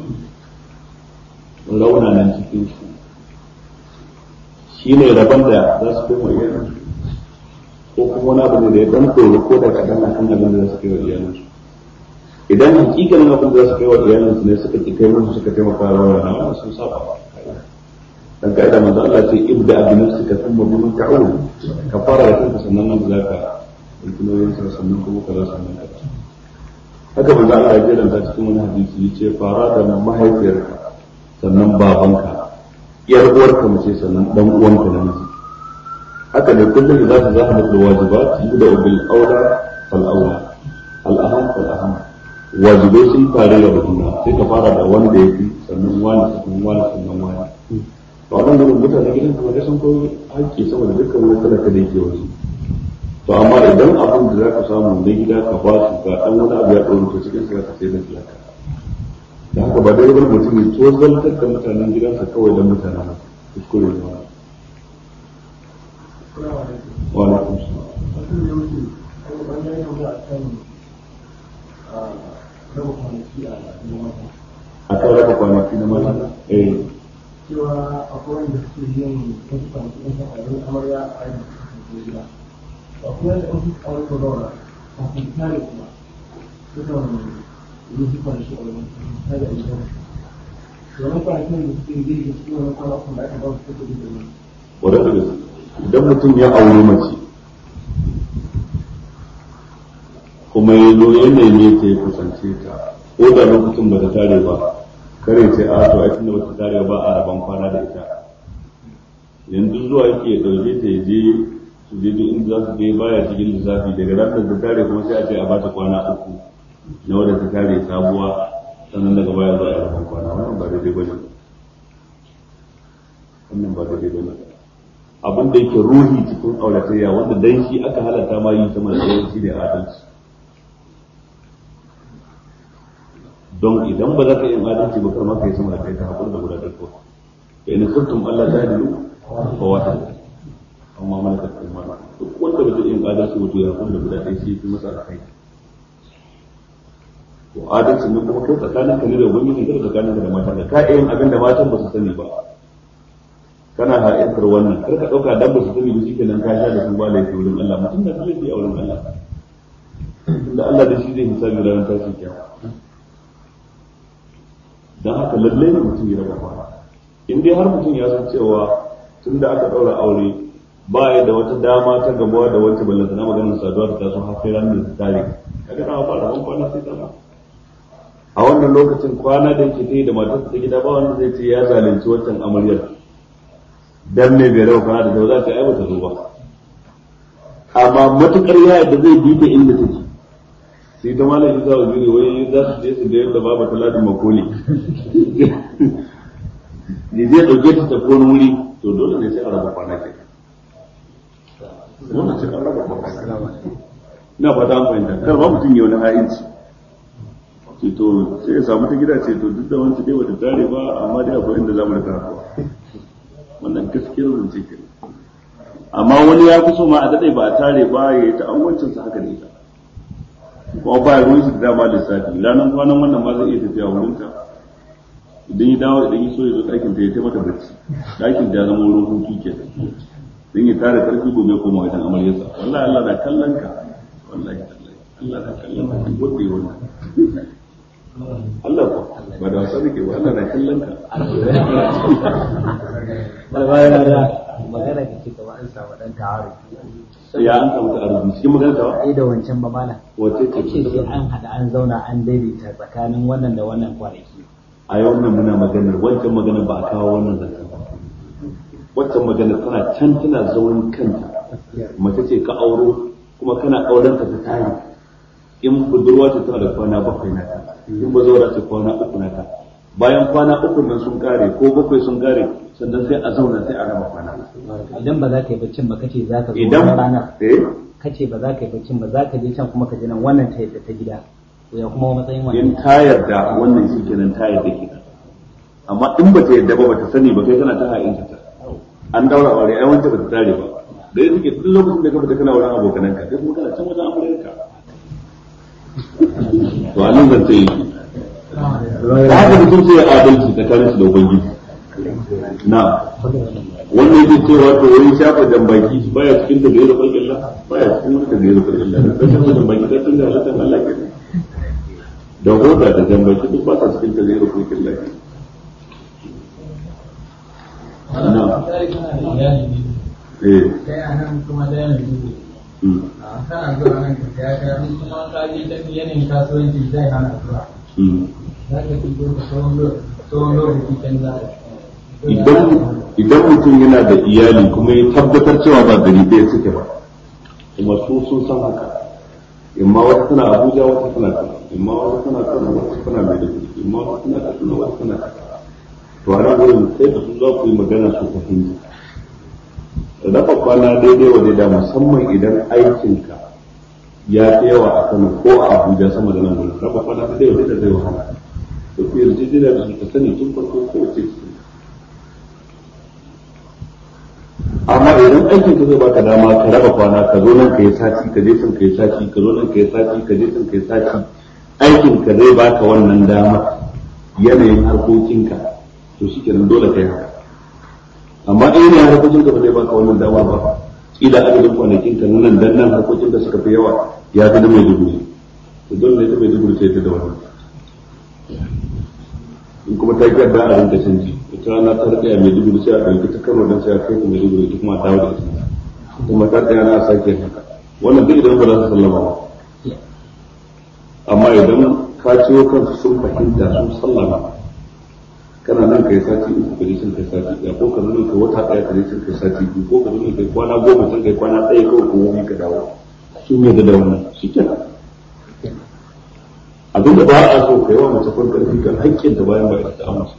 raunanan cikin su shi ne rabon da za su kai wa iyalinsu ko kuma wani abu ne da ya dan koyi ko da kaɗan a kan abin da za su kai wa iyalinsu idan hakikanin abin da za su kai wa iyalinsu ne suka ƙi kai musu suka taimaka wa raunana wannan sun saba dan kaida manzo Allah ce ibda bi nafsika thumma bi man ta'ul ka fara da kanka sannan nan zaka ilkinoyin sa sannan kuma kaza sannan kaza haka manzo Allah ya jiranta cikin wani hadisi yace fara da mahaifiyarka sannan babanka yar uwarka mace sannan dan uwanka namiji haka ne kullum da zaka zaka mutu wajibat yuda bil aula fal aula al aham fal aham wajibai sun fara da juna sai ka fara da wanda yafi sannan wani sannan wani sannan wani to nan gudun mutane gidan kuma dai sun koyi haƙƙi sama da dukkan wani talaka da yake wasu to amma idan abin da za ka samu na gida ka ba su ga ɗan wani abu ya ɗauru to cikin sa ka sai da talaka da haka ba dai wani mutum ya tozaltar da mutanen gidansa kawai don mutanen kuskure ne wa alaikum salam a kan raba kwanaki na mata eh cewa akwai wanda suke yin wasu kwanaki na sa'ayin amarya a yin gida akwai wanda an fi tsawon da zaura kafin tare kuma sukan yi su kwanaki a wani tare a gidan domin kwanakin da suke yi da su wani kwanakon da aka ba su suke da wani wadda da idan mutum ya auri mace kuma ya zo ya neme ta ya kusance ta ko da lokacin ba ta tare ba kare ce a to ai tunda ba ta tare ba a raban kwana da ita yanzu zuwa yake ya dauke ta ya je su je duk inda za su je baya cikin lissafi daga ranar da tare kuma sai a ce a bata kwana uku na wadda ta tare sabuwa sannan daga baya za a yi rabon kwana wannan ba daidai bane wannan ba daidai bane abin da yake ruhi cikin auratayya wanda dan shi aka halatta ma yi sama da sauran shi ne adalci don idan ba za ka yi adalci ba kar ma ka yi sama da kai ta hakuri da guda ɗarko fa in kuntum Allah ta dilu fa wata amma malakat kuma duk wanda ba zai yi adalci ba to ya hakuri da guda ɗaya shi fi masa alkai to adalci ne kuma kai tsakanin ka ne da wani ne tsakanin ka da mata da ka yin abin da matan ba su sani ba kana ha'intar wannan kar ka dauka dan ba su sani ba shikenan ka sha da su ba laifi wurin Allah mutum da laifi a wurin Allah tunda Allah da shi zai hisabi ranar tashin kiyama dan haka lalle ne mutum ya raba kwana in dai har mutum ya san cewa tun da aka daura aure ba ya da wata dama ta gabuwa da wancan ballanta na maganar saduwa ta taso har sai ranar da tare kaga na ba da kwana sai dama a wannan lokacin kwana da yake ta yi da matarsa ta gida ba wanda zai ce ya zalunci wancan amaryar dan me bai rawa kwana da ta za ta ai bata zo ba amma matukar ya yadda zai bi ta inda take sai ta malam isa wa jure wai za su je su da yadda babu talatin makoli ne zai dauke ta ta wani wuri to dole ne sai a raba kwana ke dole sai a raba kwana ina fata an fahimta kar ba mutum ya wani ha'inci ce to sai ya samu ta gida ce to duk da wancan dai bata tare ba amma dai akwai inda zamu rika wannan gaskiyar zance ke amma wani ya fi so ma a daɗe ba a tare ba ya yi ta'amwancin sa haka ne ta kuma ba ruwan shi da dama lissafi ranar kwanan wannan ma zai iya tafiya wurin ta idan ya dawo idan ya so ya zo ɗakin ta ya taimata bacci ɗakin ta ya zama wurin hutu ke dan ya tare karfi gobe koma wajen amaryarsa wallahi Allah na kallon ka wallahi Allah na kallon ka duk wanda ya wannan Allah ko ba da wasa nake ba Allah na kallon ka magana da ke gaba an samu dan tawari ya an samu ta'arudi cikin magana ta ai da wancan ba mana wace ce kace sai an hada an zauna an daidaita tsakanin wannan da wannan kwanaki a yau nan muna maganar wancan magana ba a kawo wannan zancen ba wancan magana tana can tana zaurin kanta mace ce ka auro kuma kana auren ta ta tare in budurwa ce tana da kwana bakwai na ta in ba zaura ce kwana uku na ta bayan kwana uku nan sun kare ko bakwai sun kare sannan sai a zauna sai a raba kwana idan ba za ka yi baccin ba kace za ka zo idan wannan ranar eh kace ba za ka yi baccin ba za ka je can kuma ka je nan wannan ta yadda ta gida to ya kuma matsayin in wannan ta yarda wannan shi kenan ta yarda kenan amma in ba ta yarda ba ba ta sani ba kai tana ta ha'inta ta an daura aure ai wanda ba ta tare ba da ya suke duk lokacin da ka fita kana wurin abokananka kai kuma kana can wajen amurka to a nan zance yi da haka mutum sai ya adalci tsakanin su da ubangiji na wannan yake cewa to wani shafa jambaki baya cikin da gaira farkin Allah baya cikin wani da gaira farkin Allah da shafa jambaki ta tunda halittar Allah ke da hoda da jambaki duk ba sa cikin da gaira farkin Allah ke na eh kai a nan kuma da yanzu mm, kana zuwa nan ka saya kaya in kuma ka je ta yanayin kasuwanci zai hana zuwa mm. za ka fi zo ka tsawon lo- tsawon lokaci can za idan idan mutum yana da iyali kuma ya tabbatar cewa ba gari ɗaya suke ba kuma su sun san haka imma wata tana abuja wata tana kano imma wata tana kano wata tana maiduguri imma wata tana kaduna wata tana kaza to a nan wurin sai da su za ku yi magana su fahimta raba kwana daidai wa daida musamman idan aikinka ya fi yawa a kano ko a abuja sama da nan wurin raba kwana daidai wa daida zai wahala da ku yarjejeniya da su ka sani tun farko ko wace ce amma idan aikin ka zai baka dama ka raba kwana ka zo nan ka yi sati ka je can ka yi sati ka zo nan ka yi sati ka je can ka yi sati aikin ka zai baka wannan dama yanayin harkokinka to shi kenan dole ka yi haka amma in yanayin harkokinka ba zai baka wannan dama ba kila adadin kwanakin ka nan dan nan harkokin da suka fi yawa ya fi na mai dubu to dole ne ta mai dubu ta yadda da wannan in kuma ta gyara a rinka canji ita rana ta rika mai dubu sai a ɗauki ta kano don sai a kai ta mai dubu ita kuma a dawo da ita kuma ta tsaya na sake haka wannan duk idan ba za su sallama ba amma idan ka ciwo kansu sun fahimta sun sallama kana nan kai sati uku ka je can kai sati ɗaya ko ka nan kai wata ɗaya ka je can kai sati biyu ko ka nan kai kwana goma can kai kwana ɗaya kawai ko wani ka dawo su ne da wannan shi kenan abinda ba a so kai wa mace kwan karfi kan haƙƙinta bayan ba ita ta amince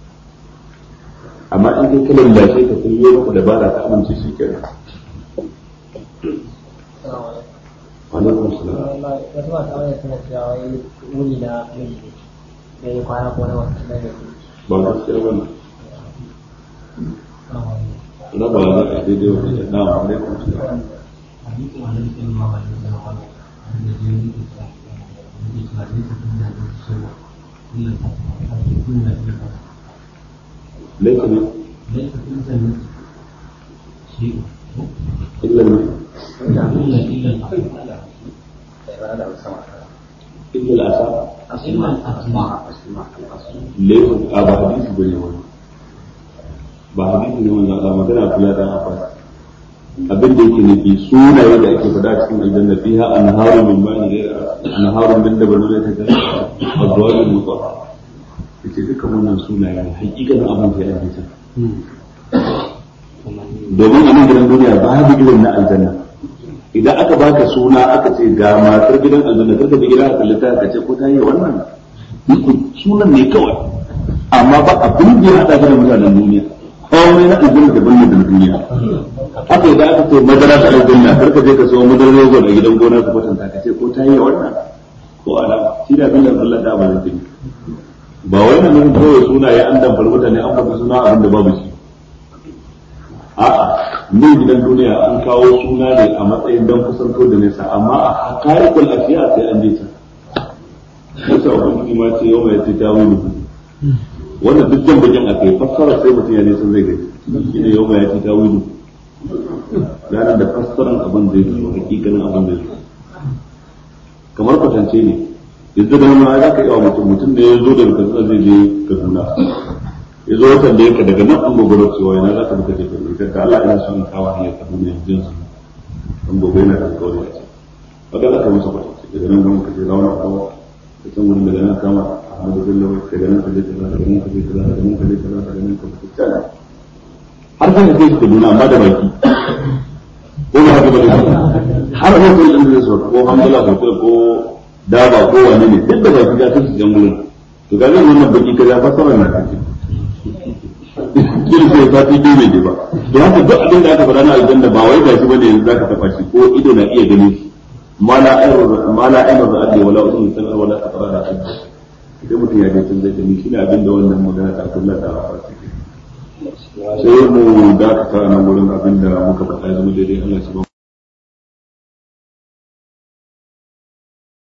amma in kai kalan lashe ka kun yi maka dabara ta amince shi kenan alaikum salam wasu masu aure suna cewa wai wuni na miji da ya kwana ko na wasu na da ba gaskiya ba ne raba ne a daidai wa daidai na alaikum salam laifin ne illa ne illa al'asa laifin a ba hadisi ba ne wani ba hadisi ne wanda Allah magana kula da abbas abin da yake nufi sunaye da ake faɗa cikin aljanna fiha anharu min ma'in ghayra anharu min dabalun ta ga azwajul mutahhara yace dukkan wannan sunaye ne hakikanin abin da ya ake domin a nan gidan duniya babu irin na aljanna idan aka baka suna aka ce ga matar gidan aljanna karka bi gidan aka lita ka ce ko ta yi wannan sunan ne kawai amma ba abin da ya hada da mutanen duniya komai na aljanna daban ne da duniya haka idan aka ce madara ta aljanna karka je ka sayo madarar rogo a gidan gona ka kwatanta ka ce ko ta yi wannan ko ala shi da abin da Allah da ba zai ba wai na nufin kawai sunaye an damfar mutane an faɗi suna abin da babu shi a'a nan gidan duniya an kawo suna ne a matsayin don kusanto da nesa amma a hakarikul afiya sai an je ta nasa ubangiji ma ce yau mai ce ta wuni wannan duk jan bakin a kai fassara sai mutum ya nisan zai gani shi ne yau mai ce ta wuni ranar da fassaran abin zai zo hakikanin abin zai zo kamar kwatance ne yanzu da wani za ka yi wa mutum mutum da ya zo daga katsina zai je kaduna ya zo watan da yake daga nan an gogoro cewa yana za ka buka je kaduna ka Allah ina son kawo hanyar kaduna yanzu yanzu an gobe yana da alkawari a ce wadda za ka musu kwatance daga nan zama ka je rauna kawo ka san wurin daga nan kama ahmadu bello daga nan ka je kaza daga nan ka je kaza daga nan ka je kaza daga nan ka je kaza har kan ka kai shi kaduna amma da baki ko ba haka bane har hotel din da so ko hamdala hotel ko daba ko wani ne duk da baki ga su jan wurin to ga nan wannan baki kaza fasara na kace kin sai sati biyu bai je ba to haka duk abin da aka faɗa na aljanna ba wai gashi bane yanzu zaka tafa shi ko ido na iya gani ma la ayru ma la ayru ra'adi wala udun sam'a wala qara da idan mutum ya je tun zai gani shine abin da wannan magana ta Allah ta rafa sai mu dakata nan wurin abin da muka faɗa zama daidai Allah ya